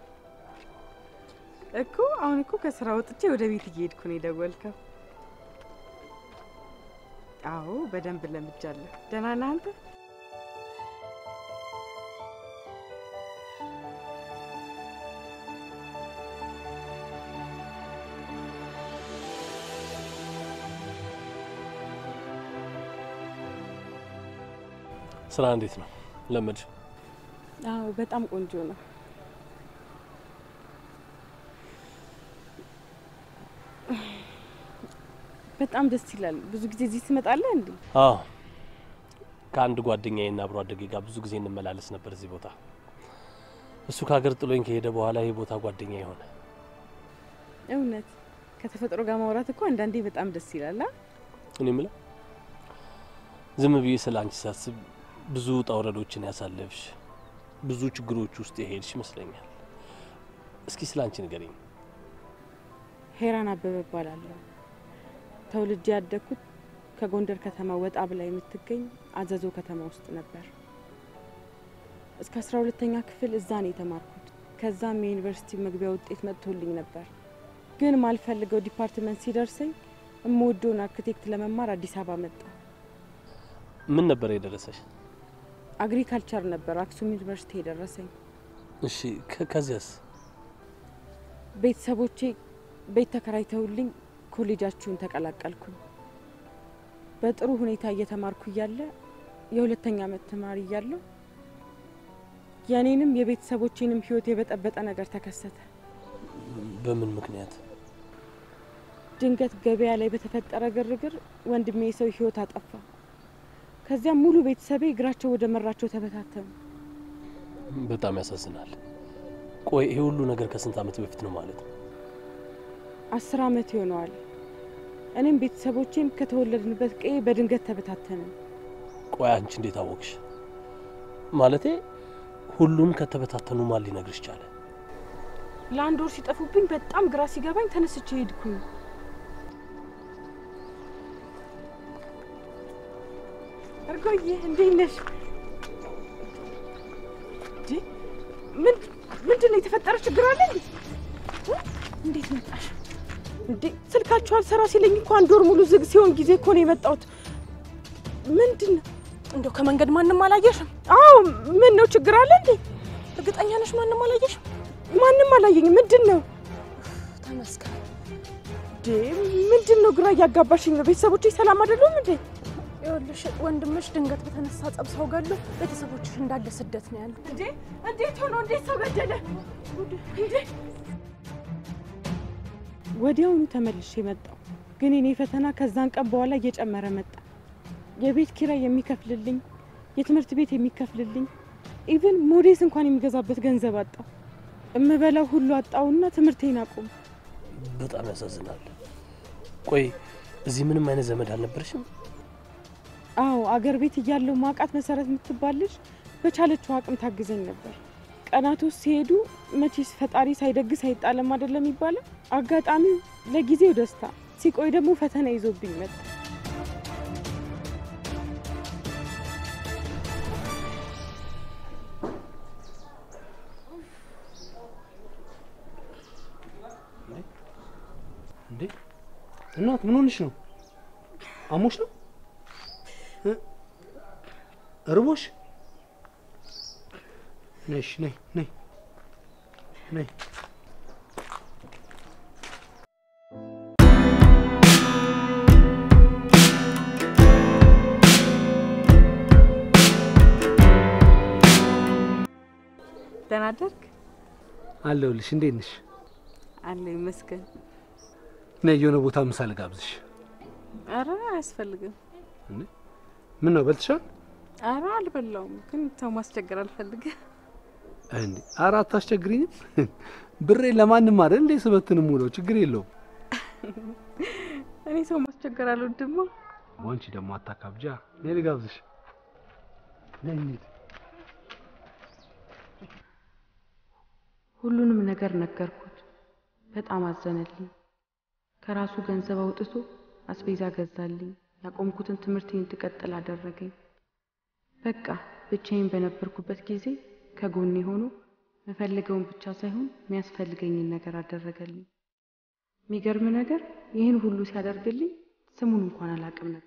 እኮ አሁን እኮ ከስራ ወጥቼ ወደ ቤት እየሄድኩ ነው የደወልከው። አዎ በደንብ ለምጃለሁ። ደህና ነህ አንተ? ስራ እንዴት ነው? ለመድሽ? አዎ በጣም ቆንጆ ነው። በጣም ደስ ይላል። ብዙ ጊዜ እዚህ ትመጣለህ እንዴ? አዎ ከአንድ ጓደኛዬና አብሮ አደጌ ጋር ብዙ ጊዜ እንመላለስ ነበር እዚህ ቦታ። እሱ ከሀገር ጥሎኝ ከሄደ በኋላ ይህ ቦታ ጓደኛ የሆነ እውነት ከተፈጥሮ ጋር ማውራት እኮ አንዳንዴ በጣም ደስ ይላል። አ? እኔ የምለው ዝም ብዬ ስለ አንቺ ሳስብ ብዙ ውጣ ውረዶችን ያሳለፍሽ ብዙ ችግሮች ውስጥ የሄድሽ ይመስለኛል። እስኪ ስለ አንቺ ንገሪኝ። ሄራን አበበ እባላለሁ። ተወልጄ ያደግኩት ከጎንደር ከተማ ወጣ ብላ የምትገኝ አዘዞ ከተማ ውስጥ ነበር። እስከ አስራ ሁለተኛ ክፍል እዛ ነው የተማርኩት። ከዛም የዩኒቨርሲቲ መግቢያ ውጤት መጥቶልኝ ነበር። ግን ማልፈልገው ዲፓርትመንት ሲደርሰኝ እምወደውን አርክቴክት ለመማር አዲስ አበባ መጣ። ምን ነበር የደረሰሽ? አግሪካልቸር ነበር አክሱም ዩኒቨርሲቲ የደረሰኝ። እሺ ከ- ከዚያስ? ቤተሰቦቼ ቤት ተከራይተውልኝ ኮሌጃችሁን ተቀላቀልኩኝ። በጥሩ ሁኔታ እየተማርኩ እያለ የሁለተኛ ዓመት ተማሪ እያለሁ የእኔንም የቤተሰቦቼንም ሕይወት የበጠበጠ ነገር ተከሰተ። በምን ምክንያት? ድንገት ገበያ ላይ በተፈጠረ ግርግር ወንድሜ የሰው ሕይወት አጠፋ። ከዚያም ሙሉ ቤተሰቤ እግራቸው ወደ መራቸው ተበታተኑ። በጣም ያሳዝናል። ቆይ ይሄ ሁሉ ነገር ከስንት ዓመት በፊት ነው ማለት ነው? አስር ዓመት ይሆነዋል። እኔም ቤተሰቦቼም ከተወለድንበት ቀዬ በድንገት ተበታተንን። ቆይ አንቺ እንዴት አወቅሽ? ማለቴ ሁሉም ከተበታተኑ ማን ሊነግርሽ ቻለ? ለአንድ ወር ሲጠፉብኝ በጣም ግራ ሲገባኝ ተነስቼ ሄድኩኝ። እርጎዬ እንዴት ነሽ? እንዴ ምን ምንድን ነው የተፈጠረ ችግር አለ እንዴ? እ? እንዴት መጣሽ እንዴ? ስልካችሁ አልሰራ ሲለኝ እኮ አንድ ወር ሙሉ ዝግ ሲሆን ጊዜ እኮ ነው የመጣሁት። ምንድን ነው? እንደው ከመንገድ ማንም አላየሽም? አዎ ምን ነው ችግር አለ እንዴ? እርግጠኛ ነሽ ማንም አላየሽም? ማንም አላየኝም። ምንድን ነው ተመስገን። እንዴ? ምንድን ነው ግራ እያጋባሽኝ ነው። ቤተሰቦቼ ሰላም አይደሉም እንዴ? ይኸውልሽ ወንድምሽ ድንገት በተነሳ ጸብ ሰው ገሎ ቤተሰቦችሽ እንዳለ ስደት ነው ያሉት። እንዴ እንዴት ሆኖ እንዴት ሰው ገደለ? እንዴ ወዲያውኑ ተመልሼ መጣሁ። ግን የኔ ፈተና ከዛን ቀን በኋላ እየጨመረ መጣ። የቤት ኪራይ የሚከፍልልኝ፣ የትምህርት ቤት የሚከፍልልኝ፣ ኢቭን ሞዴስ እንኳን የሚገዛበት ገንዘብ አጣሁ። እምበላው ሁሉ አጣሁና ትምህርቴን አቁም። በጣም ያሳዝናል። ቆይ እዚህ ምንም አይነት ዘመድ አልነበረሽም? አዎ አገር ቤት እያለሁ ማቃት መሰረት የምትባል ልጅ በቻለችው አቅም ታግዘኝ ነበር። ቀናቶች ሲሄዱ መቼስ ፈጣሪ ሳይደግስ አይጣለም አይደለም የሚባለው። አጋጣሚው ለጊዜው ደስታ ሲቆይ ደግሞ ፈተና ይዞብኝ መጣ። እንዴ እናት ምን ሆንሽ ነው? አሞሽ ነው? እ? እርቦሽ? ነይ እሺ፣ ነይ ነይ ነይ። ደህና አደርክ? አለሁልሽ። እንዴት ነሽ? አለ ይመስገን። ነይ የሆነ ቦታ ምሳ ልጋብዝሽ። አረ አያስፈልግም። ምን ነው በልትሻል? አረ አልበላውም፣ ግን ሰው ማስቸገር አልፈልግም። እንዴ ኧረ አታስቸግሪኝም። ብሬን ለማንም አይደል እንዴ ስበትን ሙለው ችግር የለውም። እኔ ሰው ማስቸገር አልወድማ። ወንቺ ደግሞ አታካብጃ። ነይ ልጋብዝሽ። ነይ እንሂድ። ሁሉንም ነገር ነገርኩት። በጣም አዘነልኝ። ከራሱ ገንዘብ አውጥቶ አስቤዛ ገዛልኝ። ያቆምኩትን ትምህርቴን እንድቀጥል አደረገኝ። በቃ ብቻዬን በነበርኩበት ጊዜ ከጎኔ ሆኖ መፈልገውን ብቻ ሳይሆን የሚያስፈልገኝን ነገር አደረገልኝ። የሚገርም ነገር ይህን ሁሉ ሲያደርግልኝ ስሙን እንኳን አላውቅም ነበር።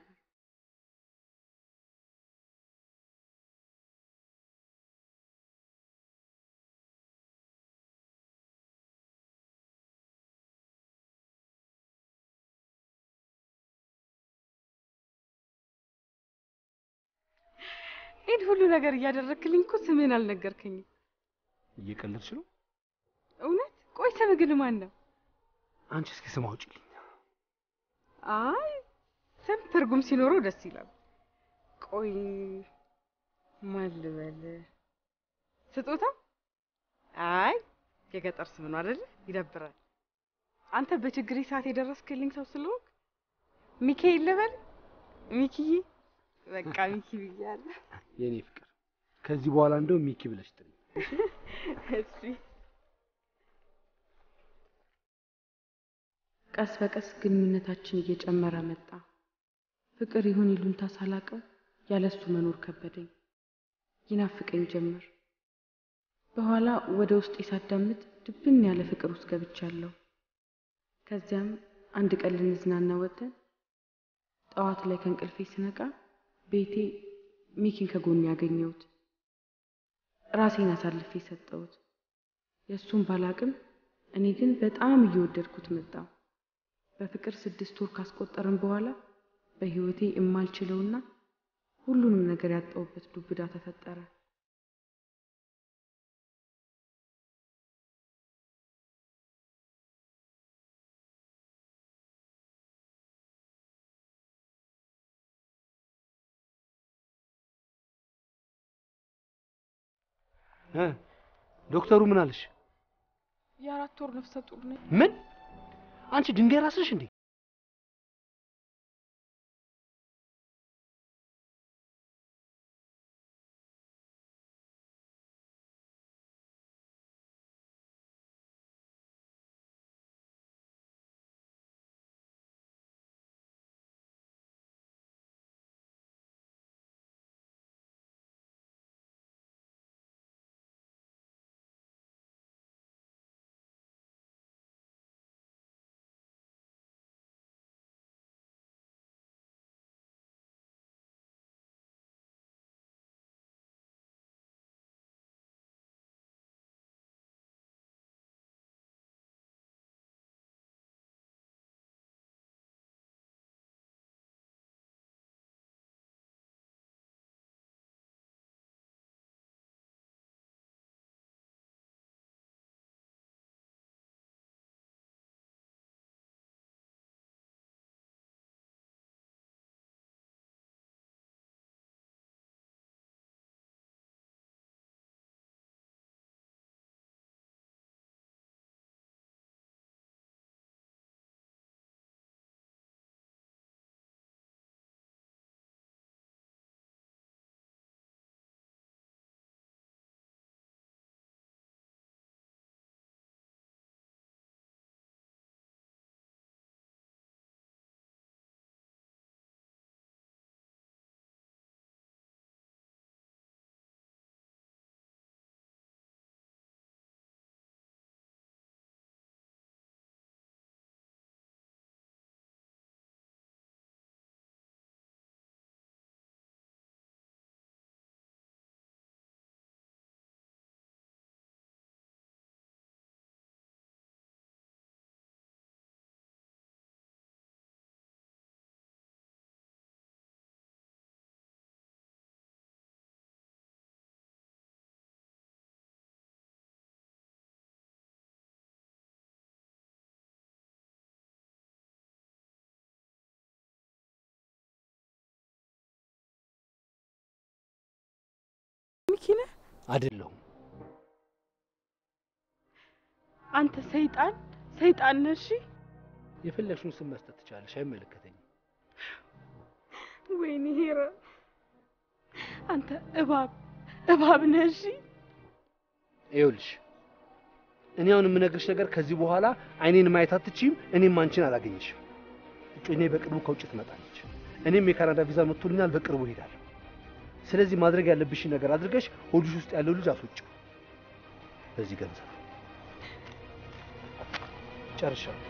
ይህን ሁሉ ነገር እያደረግክልኝ እኮ ስምህን አልነገርከኝም። እየቀለድሽ ነው? እውነት? ቆይ ስምህ ግን ማን ነው? አንቺ እስኪ ስም አውጪልኝ። አይ ስም ትርጉም ሲኖረው ደስ ይላል። ቆይ ማን ልበል? ስጦታ? አይ የገጠር ስም ነው አይደለ? ይደብራል። አንተ በችግሬ ሰዓት የደረስክልኝ ሰው ስለሆንክ ሚካኤል ልበል? ሚኪዬ? በቃ ሚኪ ብያለሁ። የኔ ፍቅር ከዚህ በኋላ እንደው ሚኪ ብለሽ ጥሪ። እሺ ቀስ በቀስ ግንኙነታችን እየጨመረ መጣ። ፍቅር ይሁን ይሉንታ ሳላቀው ያለሱ መኖር ከበደኝ፣ ይናፍቀኝ ጀመር። በኋላ ወደ ውስጤ ሳዳምጥ ድብን ያለ ፍቅር ውስጥ ገብቻለሁ። ከዚያም አንድ ቀን ልንዝናና ወጥተን ጠዋት ላይ ከእንቅልፌ ስነቃ ቤቴ ሚኪን ከጎን ያገኘሁት። ራሴን አሳልፌ ሰጠሁት። የእሱን ባላቅም እኔ ግን በጣም እየወደድኩት መጣሁ። በፍቅር ስድስት ወር ካስቆጠርን በኋላ በሕይወቴ የማልችለውና ሁሉንም ነገር ያጣሁበት ዱብዳ ተፈጠረ። እ ዶክተሩ ምን አለሽ? የአራት ወር ነፍሰ ጡር ነኝ። ምን? አንቺ ድንጋይ ራስሽ እንዴ? ሚኪ ነህ አይደለሁም። አንተ? ሰይጣን ሰይጣን ነህ። እሺ የፈለግሽውን ስም መስጠት ትችላለሽ፣ አይመለከተኝም። ወይኔ ሄረ፣ አንተ እባብ እባብ ነህ። እሺ ይኸውልሽ እኔ አሁን የምነግርሽ ነገር ከዚህ በኋላ አይኔን ማየት አትችይም፣ እኔም አንቺን አላገኝሽም። እጮኛዬ በቅርቡ ከውጭ ትመጣለች። እኔም የካናዳ ቪዛ መጥቶልኛል፣ በቅርቡ እሄዳለሁ። ስለዚህ ማድረግ ያለብሽን ነገር አድርገሽ ሆድሽ ውስጥ ያለው ልጅ አስወጪው። በዚህ ገንዘብ ጨርሻለሁ።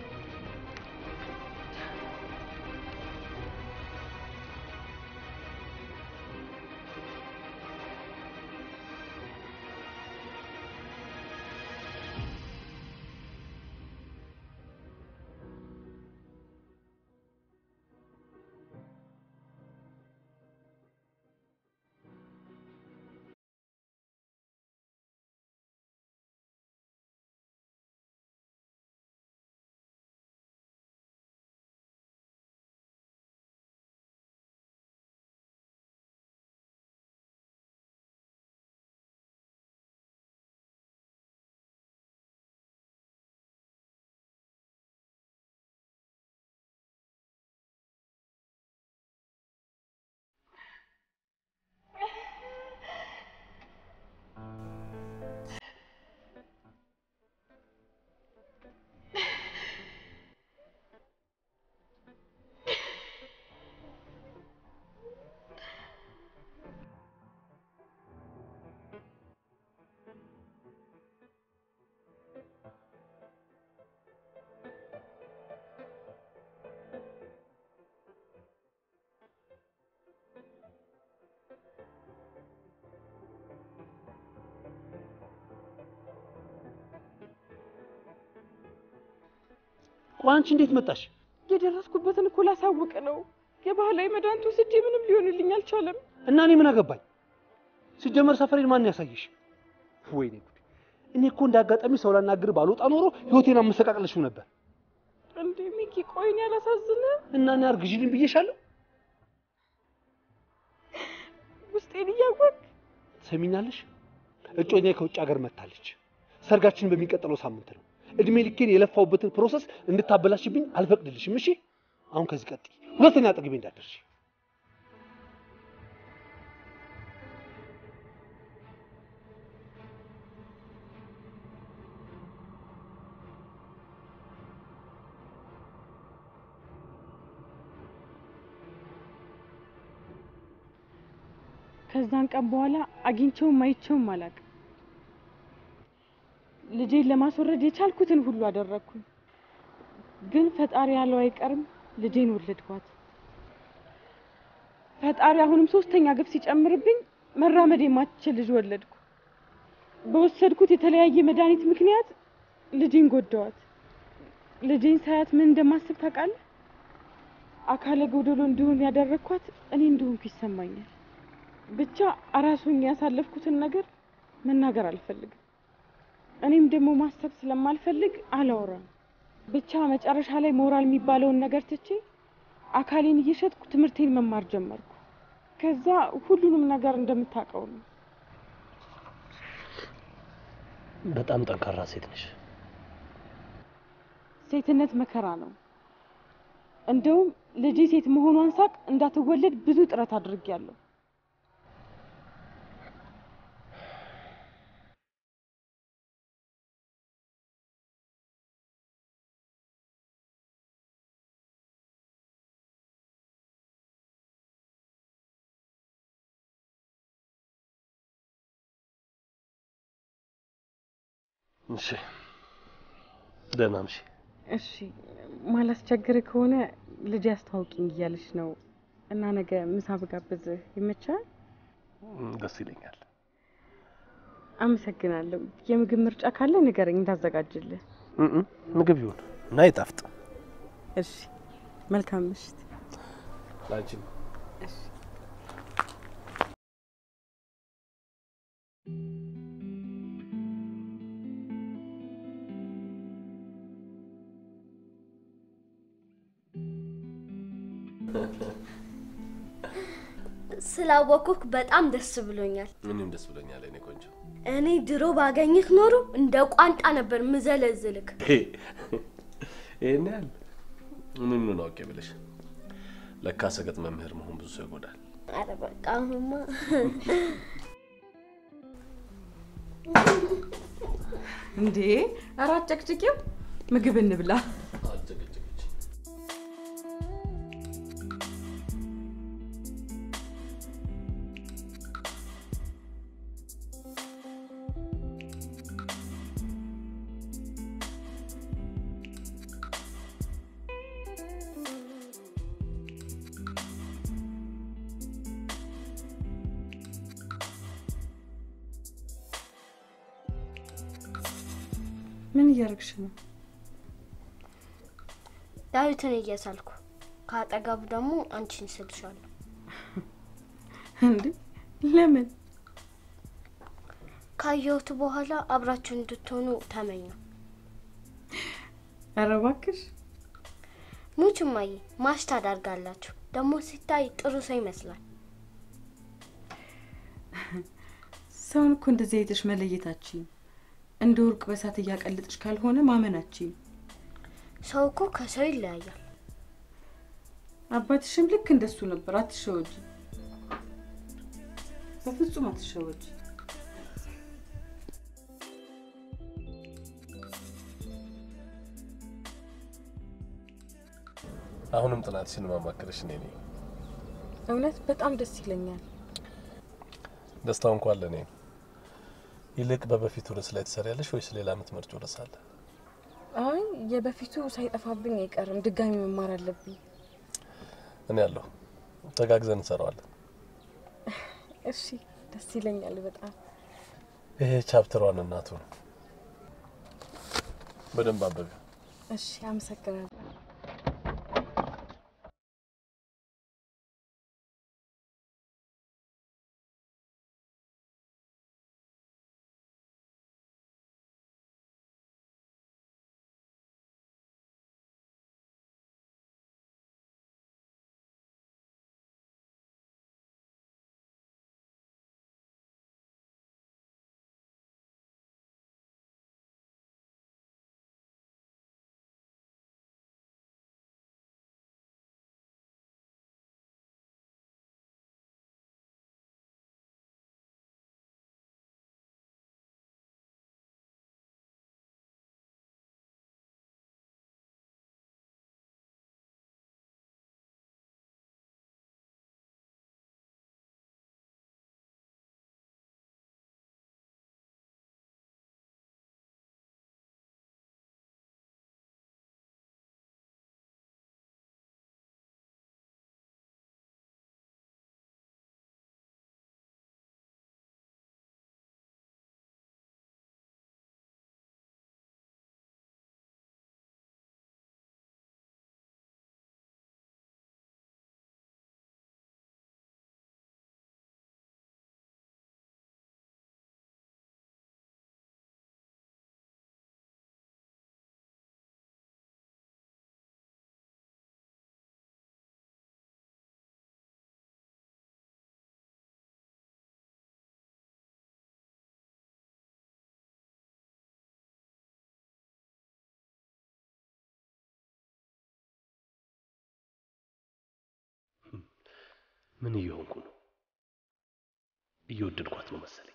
ቆይ አንቺ እንዴት መጣሽ? የደረስኩበትን እኮ ላሳውቅ ነው። የባህላዊ መድኃኒት ወስጄ ምንም ሊሆንልኝ አልቻለም። እና እኔ ምን አገባኝ? ሲጀመር ሰፈሬን ማን ያሳየሽ? ወይኔ ጉዴ! እኔ እኮ እንደ አጋጣሚ ሰው ላናግር ባልወጣ ኖሮ ህይወቴን አመሰቃቅለሽው ነበር። እንዴ ሚኪ፣ ቆይን ያላሳዝንህ? እና እኔ አርግዢልኝ ብዬሻለሁ። ውስጤን እያወቅ ሰሚኛለሽ? እጮኛዬ ከውጭ ሀገር መጥታለች። ሰርጋችን በሚቀጥለው ሳምንት ነው። እድሜ ልኬን የለፋውበትን ፕሮሰስ እንድታበላሽብኝ አልፈቅድልሽም። እሺ? አሁን ከዚህ ቀጥይ፣ ሁለተኛ አጠገቤ እንዳትደርሺ። ከዛን ቀን በኋላ አግኝቼውም አይቼውም አላውቅም። ልጄን ለማስወረድ የቻልኩትን ሁሉ አደረግኩኝ። ግን ፈጣሪ ያለው አይቀርም፣ ልጄን ወለድኳት። ፈጣሪ አሁንም ሶስተኛ ግፍ ሲጨምርብኝ መራመድ የማትችል ልጅ ወለድኩ። በወሰድኩት የተለያየ መድኃኒት ምክንያት ልጄን ጎዳዋት። ልጄን ሳያት ምን እንደማስብ ታውቃለህ? አካለ ጎደሎ እንዲሆን ያደረግኳት እኔ እንደሆንኩ ይሰማኛል። ብቻ አራሱኝ ያሳለፍኩትን ነገር መናገር አልፈልግም። እኔም ደግሞ ማሰብ ስለማልፈልግ አላወራም። ብቻ መጨረሻ ላይ ሞራል የሚባለውን ነገር ትቼ አካሌን እየሸጥኩ ትምህርቴን መማር ጀመርኩ። ከዛ ሁሉንም ነገር እንደምታውቀው ነው። በጣም ጠንካራ ሴት ነሽ። ሴትነት መከራ ነው። እንደውም ልጄ ሴት መሆኗን ሳቅ እንዳትወለድ ብዙ ጥረት አድርጌያለሁ። እሺ፣ ደህና ነሽ? እሺ ማላስቸግር ከሆነ ልጄ አስተዋውቂኝ እያለች ነው እና ነገ ምሳ ብጋብዝህ ይመቻል? ደስ ይለኛል። አመሰግናለሁ። የምግብ ምርጫ ካለ ንገረኝ እንዳዘጋጅልህ። እም፣ ምግብ ይሁን እና ይጣፍጥ። እሺ መልካም ምሽት። ላንቺም ስላወኩክ በጣም ደስ ብሎኛል። እኔም ደስ ብሎኛል የኔ ቆንጆ። እኔ ድሮ ባገኝክ ኖሮ እንደ ቋንጣ ነበር ምዘለዝልክ። ይሄን ያህል ምን ምን አውቄ ብለሽ። ለካ ሰገጥ መምህር መሆን ብዙ ሰው ይጎዳል። አረ በቃ አሁንማ እንዴ ኧረ አጨቅጭቂው፣ ምግብ እንብላ። አልጨቀጨቀች ምን እያደረግሽ ነው? ዳዊትን እየሳልኩ ከአጠገቡ ደግሞ አንቺን ስልሻለሁ። እንዴ ለምን? ካየሁት በኋላ አብራችሁ እንድትሆኑ ተመኘው። ኧረ እባክሽ ሙች እማዬ ማሽ ታዳርጋላችሁ። ደግሞ ሲታይ ጥሩ ሰው ይመስላል። ሰውን እኮ እንደዚህ አይተሽ መለየታችን እንደ ወርቅ በሳት እያቀለጥሽ ካልሆነ ማመናችን። ሰው እኮ ከሰው ይለያያል። አባትሽም ልክ እንደሱ ነበር። አትሸወጂ፣ በፍጹም አትሸወጂ። አሁንም ጥናትሽን ማማከርሽ እኔ ነኝ። እውነት በጣም ደስ ይለኛል። ደስታው እንኳን ለእኔ ነው። ይልቅ በበፊቱ ርዕስ ላይ ትሰሪያለሽ ወይስ ሌላ የምትመርጪው ርዕስ አለ? አይ የበፊቱ ሳይጠፋብኝ አይቀርም። ድጋሚ መማር አለብኝ። እኔ ያለሁ ተጋግዘን እንሰራዋለን። እሺ ደስ ይለኛል በጣም። ይሄ ቻፕተሯን እናቱ ነው። በደንብ አንብቢ። እሺ፣ አመሰግናለሁ። ምን እየሆንኩ ነው? እየወደድኳት ነው መሰለኝ።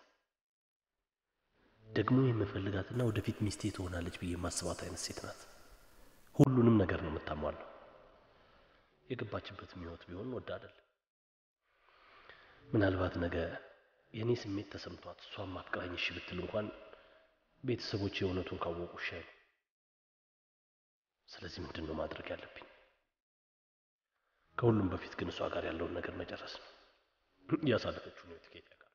ደግሞ የምፈልጋትና ወደፊት ሚስቴ ትሆናለች ብዬ የማስባት አይነት ሴት ናት። ሁሉንም ነገር ነው የምታሟለው። የገባችበትም ህይወት ቢሆን ወድ አይደል። ምናልባት ነገ የእኔ ስሜት ተሰምቷት እሷን ማፍቅራኝ እሺ ብትል እንኳን ቤተሰቦች የእውነቱን ካወቁ እሺ አይሉ። ስለዚህ ምንድን ነው ማድረግ ያለብኝ? ከሁሉም በፊት ግን እሷ ጋር ያለውን ነገር መጨረስ ነው። ያሳለፈችውን ህይወት ጌጥ ያውቃል።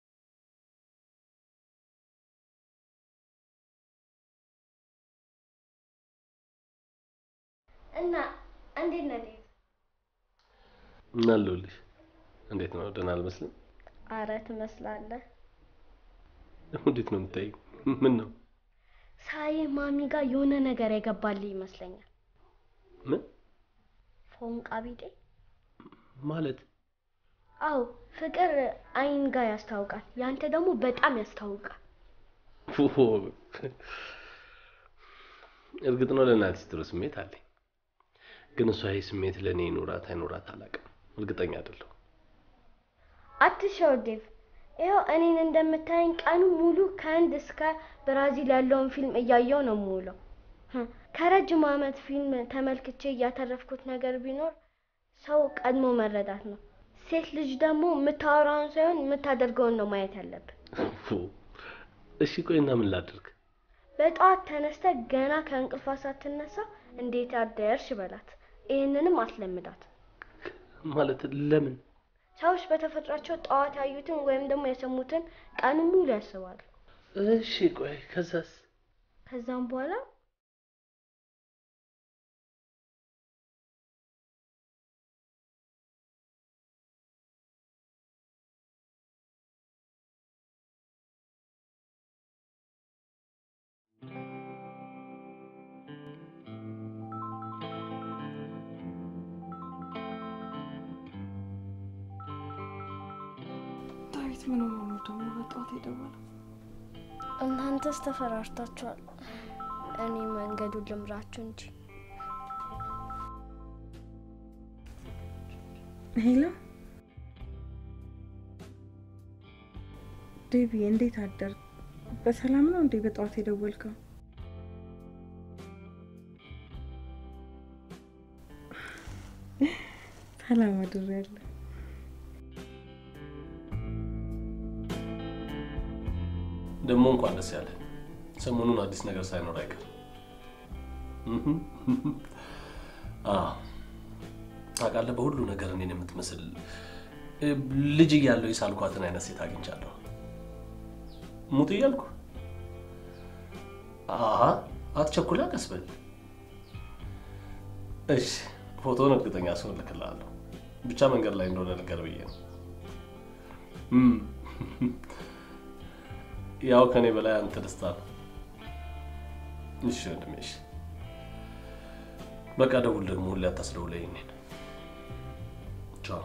እና እንዴት ነህ? እናለሁልሽ። እንዴት ነው? ደህና አልመስልም? አረ ትመስላለህ። እንዴት ነው የምታይ? ምን ነው ሳይ ማሚ ጋር የሆነ ነገር የገባልህ ይመስለኛል። ምን ፎንቃ ቢጤ? ማለት? አዎ ፍቅር አይን ጋር ያስታውቃል። ያንተ ደግሞ በጣም ያስታውቃል። ኦ፣ እርግጥ ነው ለእናትሽ ጥሩ ስሜት አለኝ፣ ግን እሷ ይህ ስሜት ለእኔ ይኖራት አይኖራት አላውቅም። እርግጠኛ አይደለሁ። አትሻው ዴቭ። ይኸው እኔን እንደምታየኝ ቀኑ ሙሉ ከህንድ እስከ ብራዚል ያለውን ፊልም እያየው ነው የምውለው። ህ፣ ከረጅም ዓመት ፊልም ተመልክቼ እያተረፍኩት ነገር ቢኖር ሰው ቀድሞ መረዳት ነው። ሴት ልጅ ደግሞ የምታወራውን ሳይሆን የምታደርገውን ነው ማየት ያለብን። ኦ፣ እሺ ቆይና ምን ላድርግ? በጠዋት ተነስተ ገና ከእንቅልፏ ሳትነሳ እንዴት አደርሽ በላት። ይህንንም አስለምዳት። ማለት ለምን? ሰዎች በተፈጥሯቸው ጠዋት ያዩትን ወይም ደግሞ የሰሙትን ቀኑን ሙሉ ያስባሉ። እሺ ቆይ ከዛስ? ከዛም በኋላ ዳዊት ምን ሆኖ ነው ደግሞ በጠዋት የደወለው? እናንተስ ተፈራርታችኋል። እኔ መንገዱን ልምራችሁ እንጂ ሄሎ ዴቪ፣ እንዴት አደር? በሰላም ነው እንዴ በጠዋት የደወልከው? ሰላም አድሬያለሁ። ደግሞ እንኳን ደስ ያለ። ሰሞኑን አዲስ ነገር ሳይኖር አይቀርም። አዎ ታውቃለህ፣ በሁሉ ነገር እኔን የምትመስል እ፣ ልጅ እያለሁ የሳልኳትን አይነት ሴት አግኝቻለሁ። ሙት እያልኩ አሀ፣ አትቸኩላ፣ ቀስ በል እሺ ፎቶውን እርግጠኛ ሰው እልክልሃለሁ። ብቻ መንገድ ላይ እንደሆነ ነገር ብዬ ነው። እም፣ ያው ከኔ በላይ አንተ ደስታ ነው። እሺ ወንድሜ፣ እሺ በቃ ደውል። ደግሞ ሁሌ አታስደውለኝ እኔን። ቻው።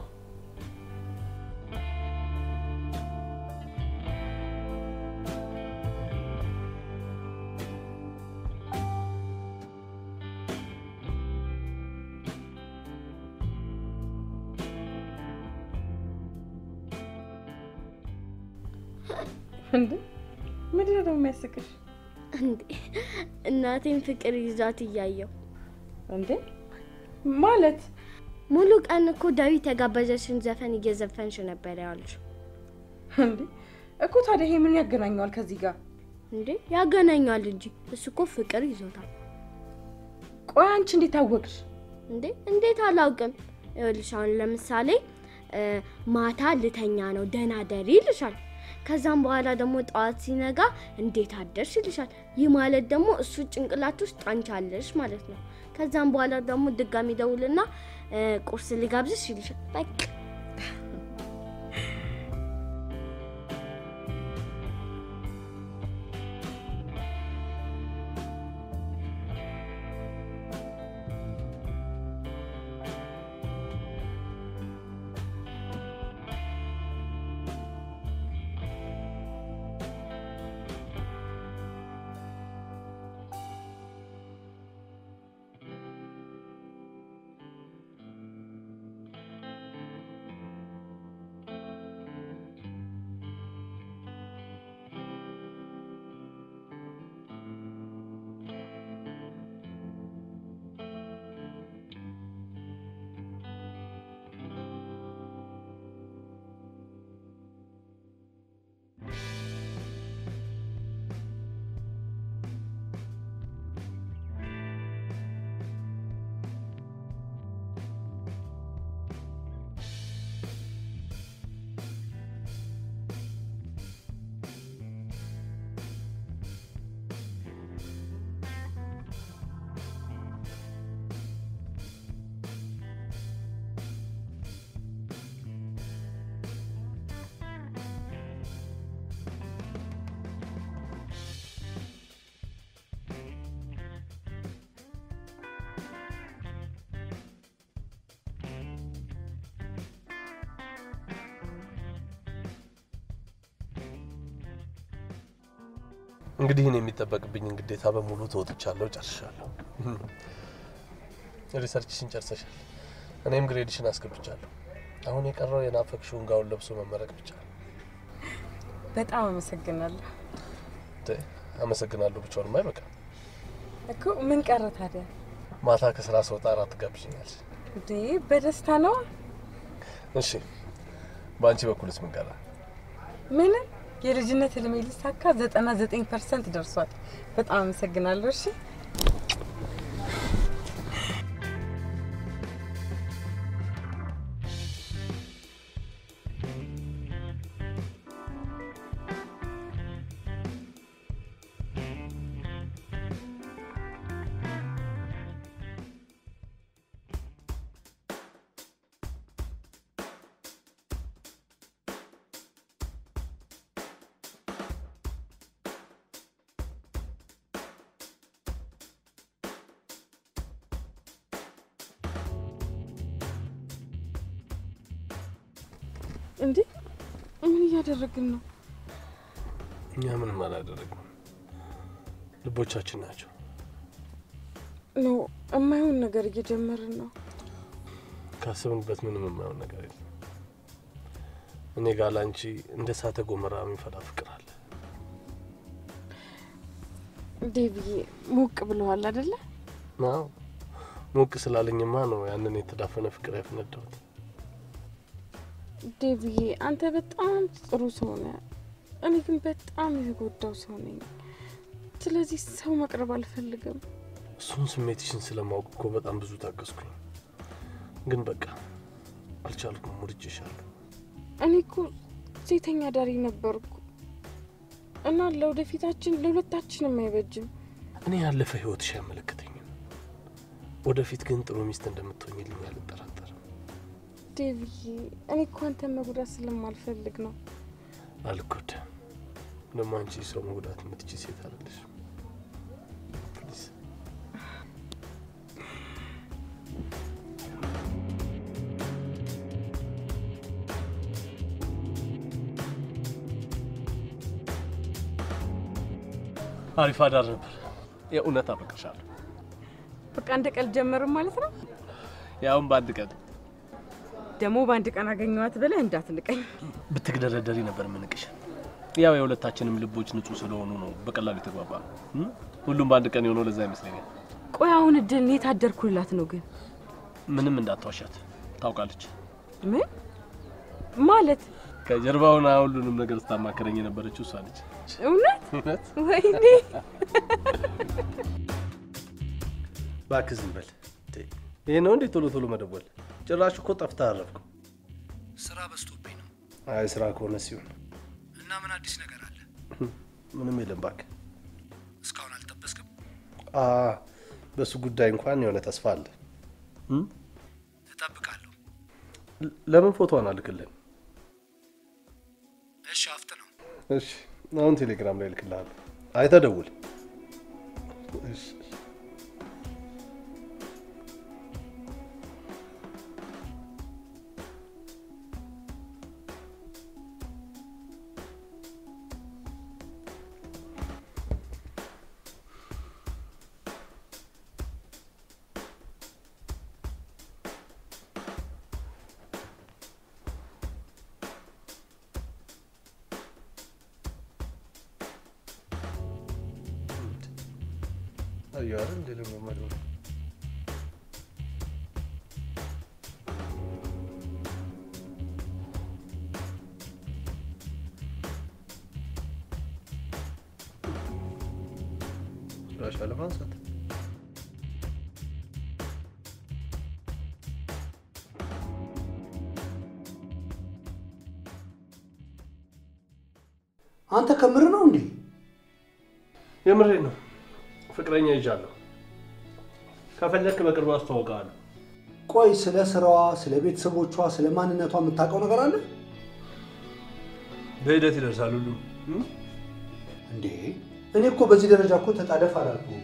እንዴ ምንድን ነው ደግሞ የሚያስቅሽ? እንዴ እናቴን ፍቅር ይዟት እያየው እንዴ ማለት ሙሉ ቀን እኮ ዳዊት የጋበዘሽን ዘፈን እየዘፈንሽ ነበር ያሉሽ። እንዴ እኮ ታዲያ ይሄ ምን ያገናኘዋል ከዚህ ጋር? እንዴ ያገናኛል እንጂ እሱ እኮ ፍቅር ይዞታል። ቆይ አንቺ እንዴት አወቅሽ? እንዴ እንዴት አላውቅም። ይኸውልሽ አሁን ለምሳሌ እ፣ ማታ ልተኛ ነው ደህና ደሪ ይልሻል። ከዛም በኋላ ደግሞ ጠዋት ሲነጋ እንዴት አደርሽ ይልሻል። ይህ ማለት ደግሞ እሱ ጭንቅላት ውስጥ አንቺ አለሽ ማለት ነው። ከዛም በኋላ ደግሞ ድጋሚ ደውልና እ፣ ቁርስ ልጋብዝሽ ይልሻል። በቃ እንግዲህ እኔ የሚጠበቅብኝን ግዴታ በሙሉ ተወጥቻለሁ፣ ጨርሻለሁ። ሪሰርችሽን ጨርሰሻል፣ እኔም ግሬድሽን አስገብቻለሁ። አሁን የቀረው የናፈቅሽውን ጋውን ለብሶ መመረቅ ብቻ ነው። በጣም አመሰግናለሁ ተ- አመሰግናለሁ ብቻውንም አይበቃም። እኮ ምን ቀረ ታዲያ? ማታ ከስራ ስወጣ እራት ትጋብዥኛለሽ። እንዴ በደስታ ነው። እሺ፣ በአንቺ በኩልስ ምን ቀረ? ምንም የልጅነት ህልሜ ሊሳካ ዘጠና ዘጠኝ ፐርሰንት ደርሷል። በጣም አመሰግናለሁ። እሺ እንዴ ምን እያደረግን ነው? እኛ ምንም አላደረግም። ልቦቻችን ናቸው። ኖ የማይሆን ነገር እየጀመርን ነው። ካስብንበት ምንም የማይሆን ነገር የለም። እኔ ጋር ላንቺ እንደ እሳተ ገሞራ የሚፈላ ፍቅር አለ። ዴቪዬ ሞቅ ብለዋል አይደለ? ናው ሞቅ ስላለኝማ ነው ያንን የተዳፈነ ፍቅር ያፈነዳሁት። ዴቪዬ አንተ በጣም ጥሩ ሰው ነህ። እኔ ግን በጣም የተጎዳው ሰው ነኝ። ስለዚህ ሰው መቅረብ አልፈልግም። እሱን ስሜትሽን ስለማወቅ እኮ በጣም ብዙ ታገዝኩኝ፣ ግን በቃ አልቻልኩም። ሙድጄሻለሁ። እኔ እኮ ሴተኛ ዳሪ ነበርኩ እና ለወደፊታችን ለሁለታችንም አይበጅም። እኔ ያለፈ ህይወትሽ አይመለከተኝም። ወደፊት ግን ጥሩ ሚስት እንደምትሆኝልኝ አልጠራጠርም። ዴቪዬ፣ እኔ እኮ አንተን መጉዳት ስለማልፈልግ ነው። አልጎዳም። ደግሞ አንቺ ሰው መጉዳት የምትችይ ሴት አይደለሽ። ፕሊዝ አሪፍ አዳር ነበር። የእውነት አፈቅርሻለሁ። በቃ እንደ ቀልድ ጀመርም ማለት ነው። ያውም በአንድ ቀን ደግሞ በአንድ ቀን አገኘኋት ብለህ እንዳትንቀኝ። ብትግደረደሪ ነበር ምንቅሽ። ያው የሁለታችንም ልቦች ንጹህ ስለሆኑ ነው በቀላሉ የተግባባ ነው። እም? ሁሉም በአንድ ቀን የሆነው ለዛ ይመስለኛል። ቆይ አሁን እድል እኔ ታደርኩላት ነው ግን ምንም እንዳትዋሻት ታውቃለች። ምን ማለት ከጀርባ ሆና ሁሉንም ነገር ስታማክረኝ የነበረችው እሷ ነች። እውነት? እውነት? ወይኔ እባክህ ዝም በል። ይሄ ነው እንዴ ቶሎ ቶሎ መደወል? ጭራሽ እኮ ጠፍተህ አረፍኩ። ስራ በዝቶብኝ ነው። አይ ስራ ከሆነ ሲሆን እና ምን አዲስ ነገር አለ? ምንም የለም እባክህ። እስካሁን አልጠበስክም? አ በሱ ጉዳይ እንኳን የሆነ ተስፋ አለ። እም? እጠብቃለሁ። ለ- ለምን ፎቶዋን አልክልን? እሺ፣ አፍጥ ነው። እሺ አሁን ቴሌግራም ላይ እልክልሃለሁ። አይተህ ደውል። እሺ አየሁ አይደል እንደ ለመመድ ነው። ራሻ ለማንሳት አንተ ከምር ነው እንዴ? የምሬ ነው። ፍቅረኛ ይዣለሁ። ከፈለክ በቅርቡ አስተዋውቅሃለሁ። ቆይ ስለ ስራዋ፣ ስለ ቤተሰቦቿ፣ ስለ ማንነቷ የምታውቀው ነገር አለ በሂደት ይደርሳል ሁሉ እንዴ? እኔ እኮ በዚህ ደረጃ እኮ ተጣደፍ አላልኩም።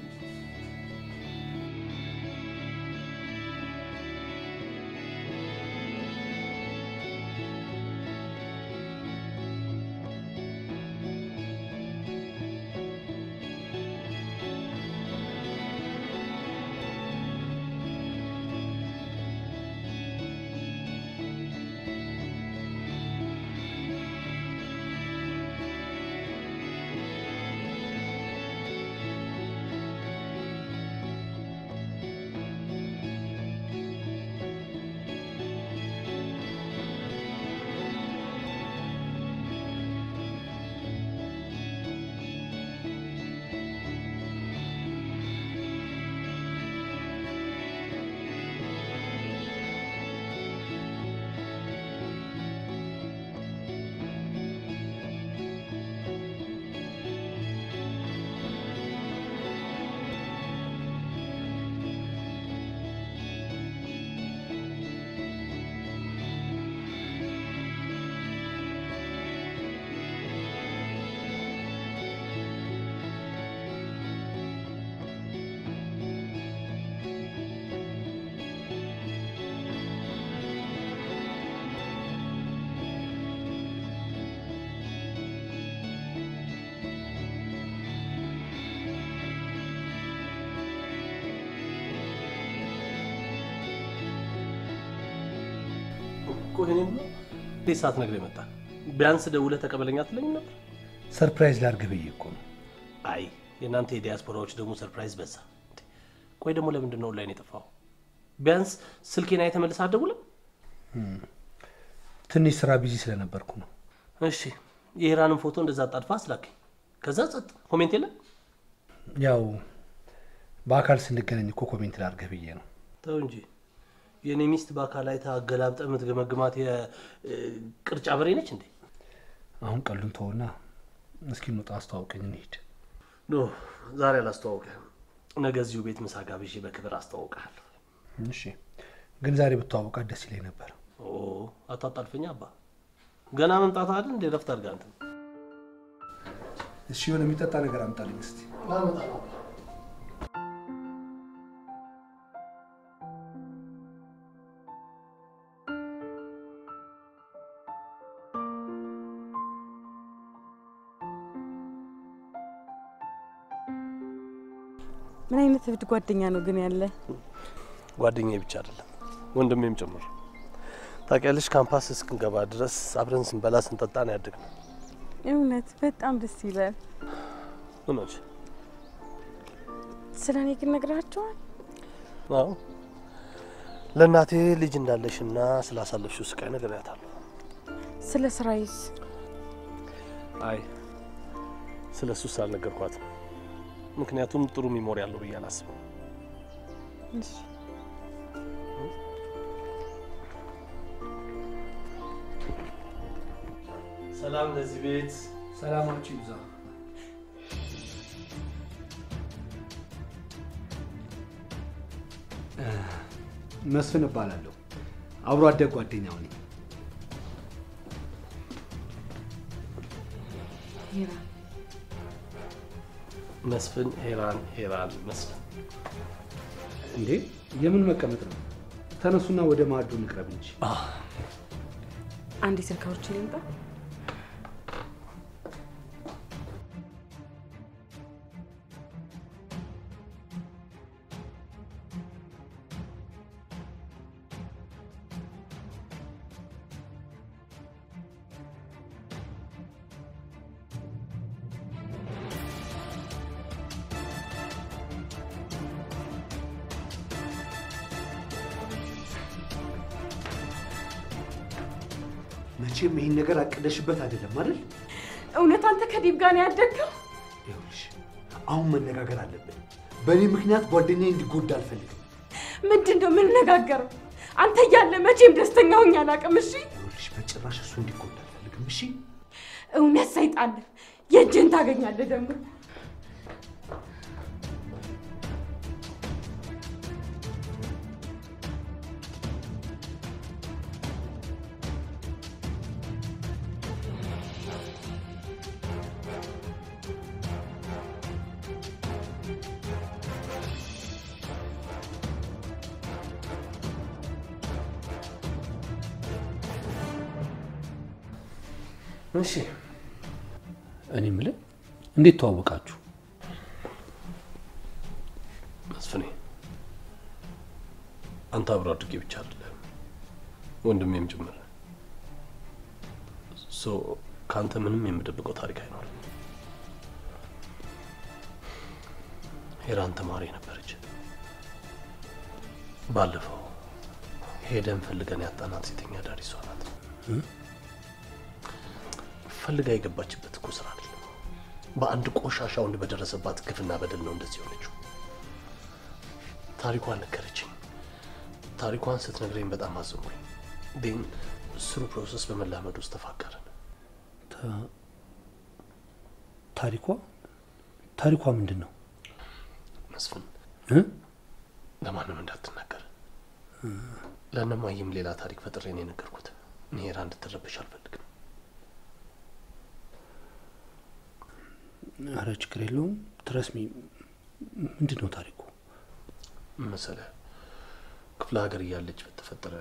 እኮ ይሄንን ነው እንዴት ሳትነግረኝ መጣ? ቢያንስ ደውለህ ተቀበለኝ አትለኝም ነበር? ሰርፕራይዝ ላድርግ ብዬ እኮ ነው። አይ የእናንተ የዲያስፖራዎች ደግሞ ሰርፕራይዝ በዛ። እንዴ! ቆይ ደግሞ ለምንድን ነው ኦንላይን የጠፋው? ቢያንስ ስልኬን አይተህ መልሰህ አትደውልም? ትንሽ ስራ ቢዚ ስለነበርኩ ነው። እሺ የኢራንን ፎቶ እንደዛ አጣድፋ አስላከኝ። ከዛ ጸጥ፣ ኮሜንት የለም። ያው በአካል ስንገናኝ እኮ ኮሜንት ላድርግህ ብዬ ነው። ተው እንጂ የእኔ ሚስት በአካል አይተህ አገላብጠህ የምትገመግማት የቅርጫ በሬ ነች እንዴ? አሁን ቀሉን ተውና እስኪ እንውጣ፣ አስተዋውቀኝ፣ እንሂድ። ኖ ዛሬ አላስተዋውቅህም። ነገ እዚሁ ቤት ምሳ ጋብዤ በክብር አስተዋውቅሃለሁ። እሺ፣ ግን ዛሬ ብትዋወቃት ደስ ይለኝ ነበር። ኦ አታጣልፈኝ አባ። ገና መምጣት አይደል እንደ ረፍት አድርጋ አንተ እሺ፣ የሆነ የሚጠጣ ነገር አምጣልኝ እስቲ። ምን አይነት እብድ ጓደኛ ነው ግን ያለ? ጓደኛዬ ብቻ አይደለም ወንድሜም ጭምር። ታውቂያለሽ ካምፓስ እስክንገባ ድረስ አብረን ስንበላ ስንጠጣ ነው ያደግነው። እውነት በጣም ደስ ይላል። እውነት ስለ እኔ ግን ነግራቸዋል? አዎ ለእናቴ ልጅ እንዳለሽና ስላሳለፍሽው ስቃይ ነግሬያታለሁ። ስለ ስራዬስ? አይ ስለ እሱስ አልነገርኳትም። ምክንያቱም ጥሩ ሚሞሪ አለው ብዬ አላስብም። እሺ ሰላም ለዚህ ቤት ሰላማችሁ ይብዛ። መስፍን እባላለሁ። አብሮ አደግ ጓደኛው ነኝ። ሄራ መስፍን ሄራን ሄራን መስፍን እንዴ የምን መቀመጥ ነው? ተነሱና ወደ ማዕዱ እንቅረብ እንጂ። አንድ የስልክ አውርቼ ልምጣ። መቼም ይህን ነገር አቅደሽበት አይደለም አይደል? እውነት አንተ ከዲብ ጋር ነው ያደግከው? ይኸውልሽ አሁን መነጋገር አለብን። በእኔ ምክንያት ጓደኛዬ እንዲጎዳ አልፈልግም። ምንድን ነው የምንነጋገረው? አንተ እያለ መቼም ደስተኛ ሆኜ አላውቅም። እሺ ይኸውልሽ በጭራሽ እሱ እንዲጎዳ አልፈልግም። እሺ እውነት ሰይጣን ነህ። የእጅህን ታገኛለህ ደግሞ እሺ እኔ የምልህ እንዴት ተዋወቃችሁ? መስፍኔ አንተ አብሮ አድርጌ ብቻ አይደለም ወንድሜም ጭምር ሶ ከአንተ ምንም የምደብቀው ታሪክ አይኖርም። ሄራን ተማሪ ነበረች። ባለፈው ሄደን ፈልገን ያጣናት ሴተኛ አዳሪ እሷ ናት። ፈልጋ የገባችበት እኮ ስራ አይደለም። በአንድ ቆሻሻ ወንድ በደረሰባት ግፍና በደል ነው እንደዚህ ሆነችው። ታሪኳን ነገረችኝ። ታሪኳን ስትነግረኝ በጣም አዘንኩኝ። ግን ስሩ ፕሮሰስ በመላመድ ውስጥ ተፋቀርን። ታሪኳ ታሪኳ ምንድን ነው? መስፍን እ? ለማንም እንዳትናገር። ለእነማየም ሌላ ታሪክ ፈጥሬ ነው የነገርኩት። እኔ ሄራ እንድትረበሽ አልፈልግም። አረ ችግር የለውም ትረስሚ። ምንድን ነው ታሪኩ? መሰለ ክፍለ ሀገር እያለች በተፈጠረ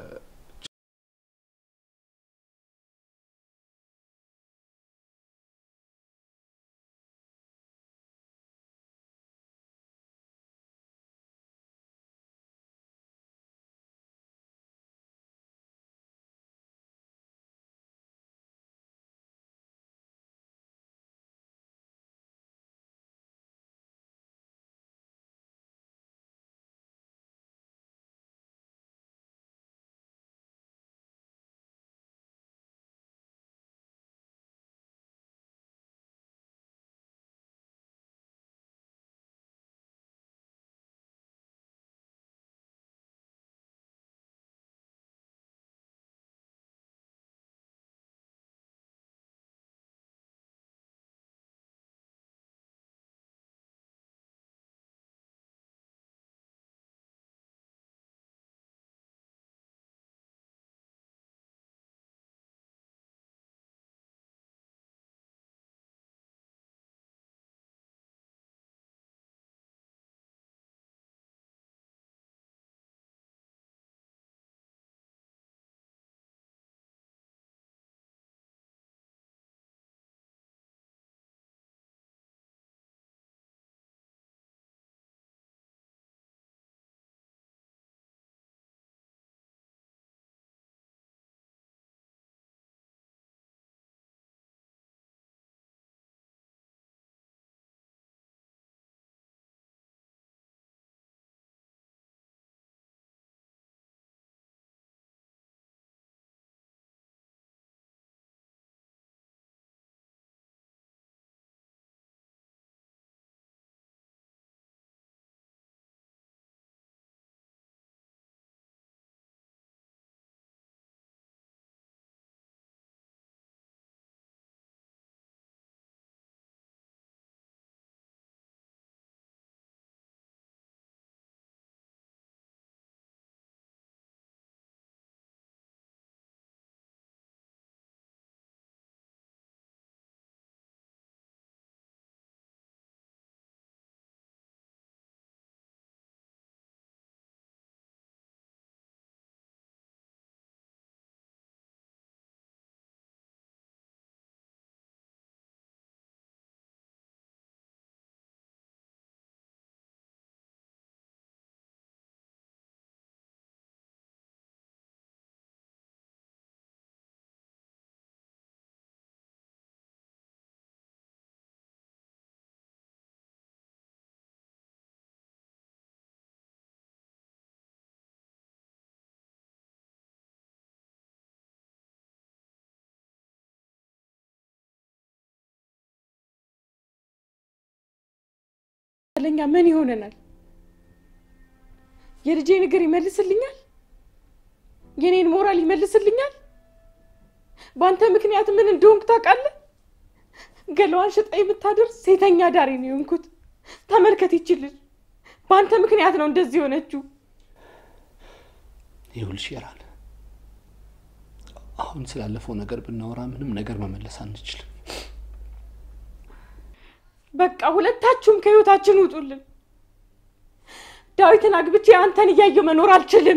ያለኛ ምን ይሆነናል? የልጄ ነገር ይመልስልኛል? የኔን ሞራል ይመልስልኛል? በአንተ ምክንያት ምን እንደሆንክ ታውቃለህ? ገለዋን ሽጣ የምታደርስ ሴተኛ ዳሪ ነው የሆንኩት። ተመልከት ይችልል በአንተ ምክንያት ነው እንደዚህ የሆነችው። ይኸውልሽ ይራል፣ አሁን ስላለፈው ነገር ብናወራ ምንም ነገር መመለስ አንችልም። በቃ ሁለታችሁም ከህይወታችን ውጡልን። ዳዊትን አግብቼ አንተን እያየው መኖር አልችልም።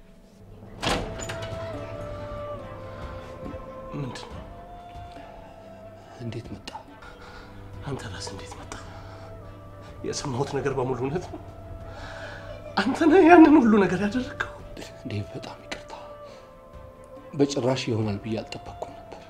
ምንድን ነው? እንዴት መጣ? አንተ ራስ እንዴት መጣ? የሰማሁት ነገር በሙሉ እውነት ነው? አንተ ነህ ያንን ሁሉ ነገር ያደረግከው? እንዴ በጣም ይቅርታ። በጭራሽ ይሆናል ብዬ አልጠበቅኩም ነበር።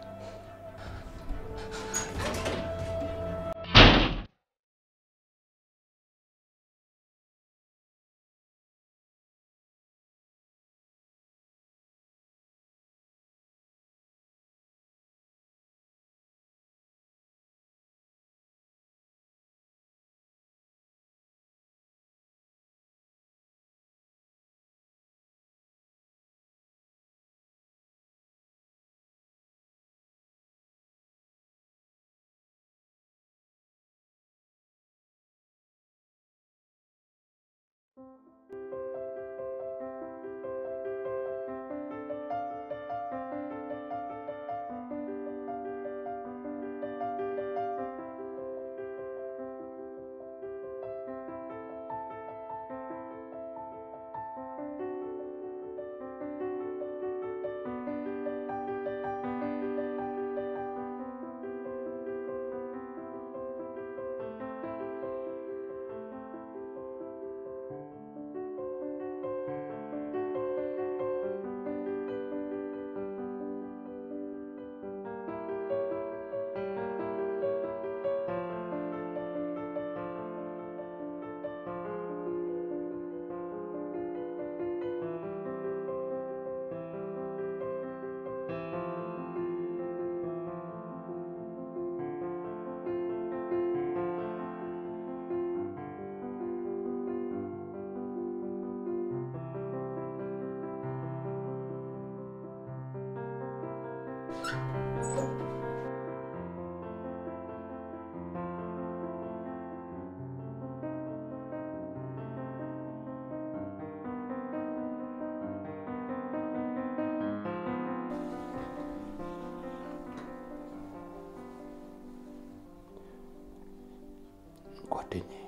ጓደኛዬ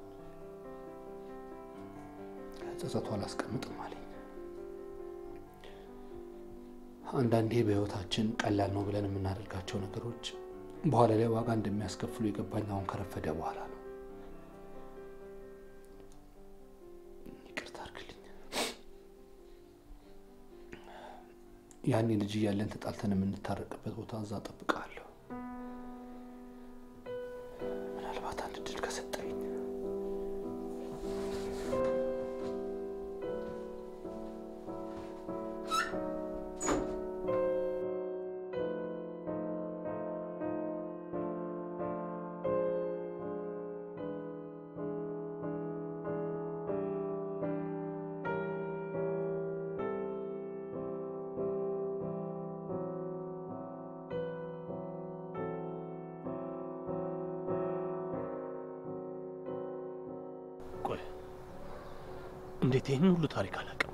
ጸጸቱ አላስቀምጥም አለኝ። አንዳንዴ በህይወታችን ቀላል ነው ብለን የምናደርጋቸው ነገሮች በኋላ ላይ ዋጋ እንደሚያስከፍሉ የገባኝ አሁን ከረፈደ በኋላ ነው። ይቅርታ አድርግልኝ። ያኔ ልጅ እያለን ተጣልተን የምንታረቅበት ቦታ እዛ እጠብቅሃለሁ። ምናልባት አንድ እድል ከሰጠኝ ቆይ እንዴት ይህን ሁሉ ታሪክ አላውቅም?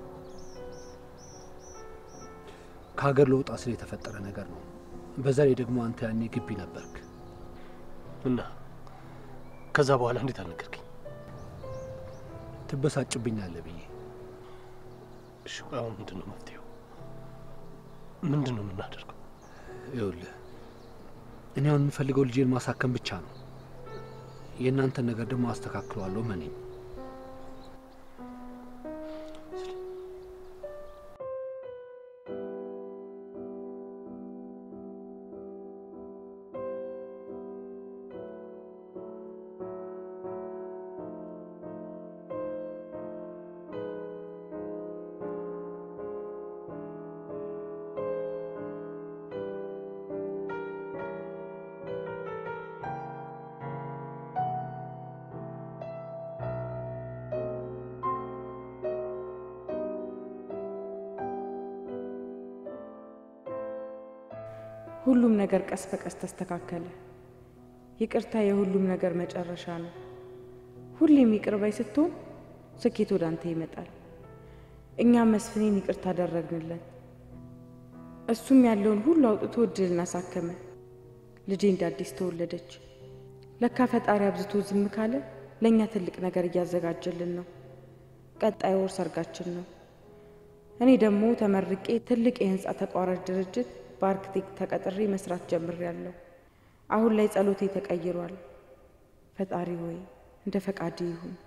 ከሀገር ለወጣ ስለ የተፈጠረ ነገር ነው። በዛ ላይ ደግሞ አንተ ያኔ ግቢ ነበርክ። እና ከዛ በኋላ እንዴት አልነገርከኝ? ትበሳጭብኛለህ ብዬ እሺ ቆይ አሁን ምንድን ነው መፍትሄው? ምንድን ነው የምናደርገው? ይኸውልህ እኔ አሁን የምፈልገው ልጄን ማሳከም ብቻ ነው። የእናንተን ነገር ደግሞ አስተካክለዋለሁ። መኔ ሁሉም ነገር ቀስ በቀስ ተስተካከለ። ይቅርታ የሁሉም ነገር መጨረሻ ነው። ሁሌም ይቅር ባይ ስትሆን ስኬት ወደ አንተ ይመጣል። እኛም መስፍኔን ይቅርታ አደረግንለት። እሱም ያለውን ሁሉ አውጥቶ እድልን አሳከመ። ልጄ እንደ አዲስ ተወለደች። ለካ ፈጣሪ አብዝቶ ዝም ካለ ለእኛ ትልቅ ነገር እያዘጋጀልን ነው። ቀጣይ ወር ሰርጋችን ነው። እኔ ደግሞ ተመርቄ ትልቅ የህንፃ ተቋራጭ ድርጅት በአርክቴክት ተቀጥሬ መስራት ጀምሬያለሁ። አሁን ላይ ጸሎቴ ተቀይሯል። ፈጣሪ ሆይ እንደ ፈቃድ ይሁን።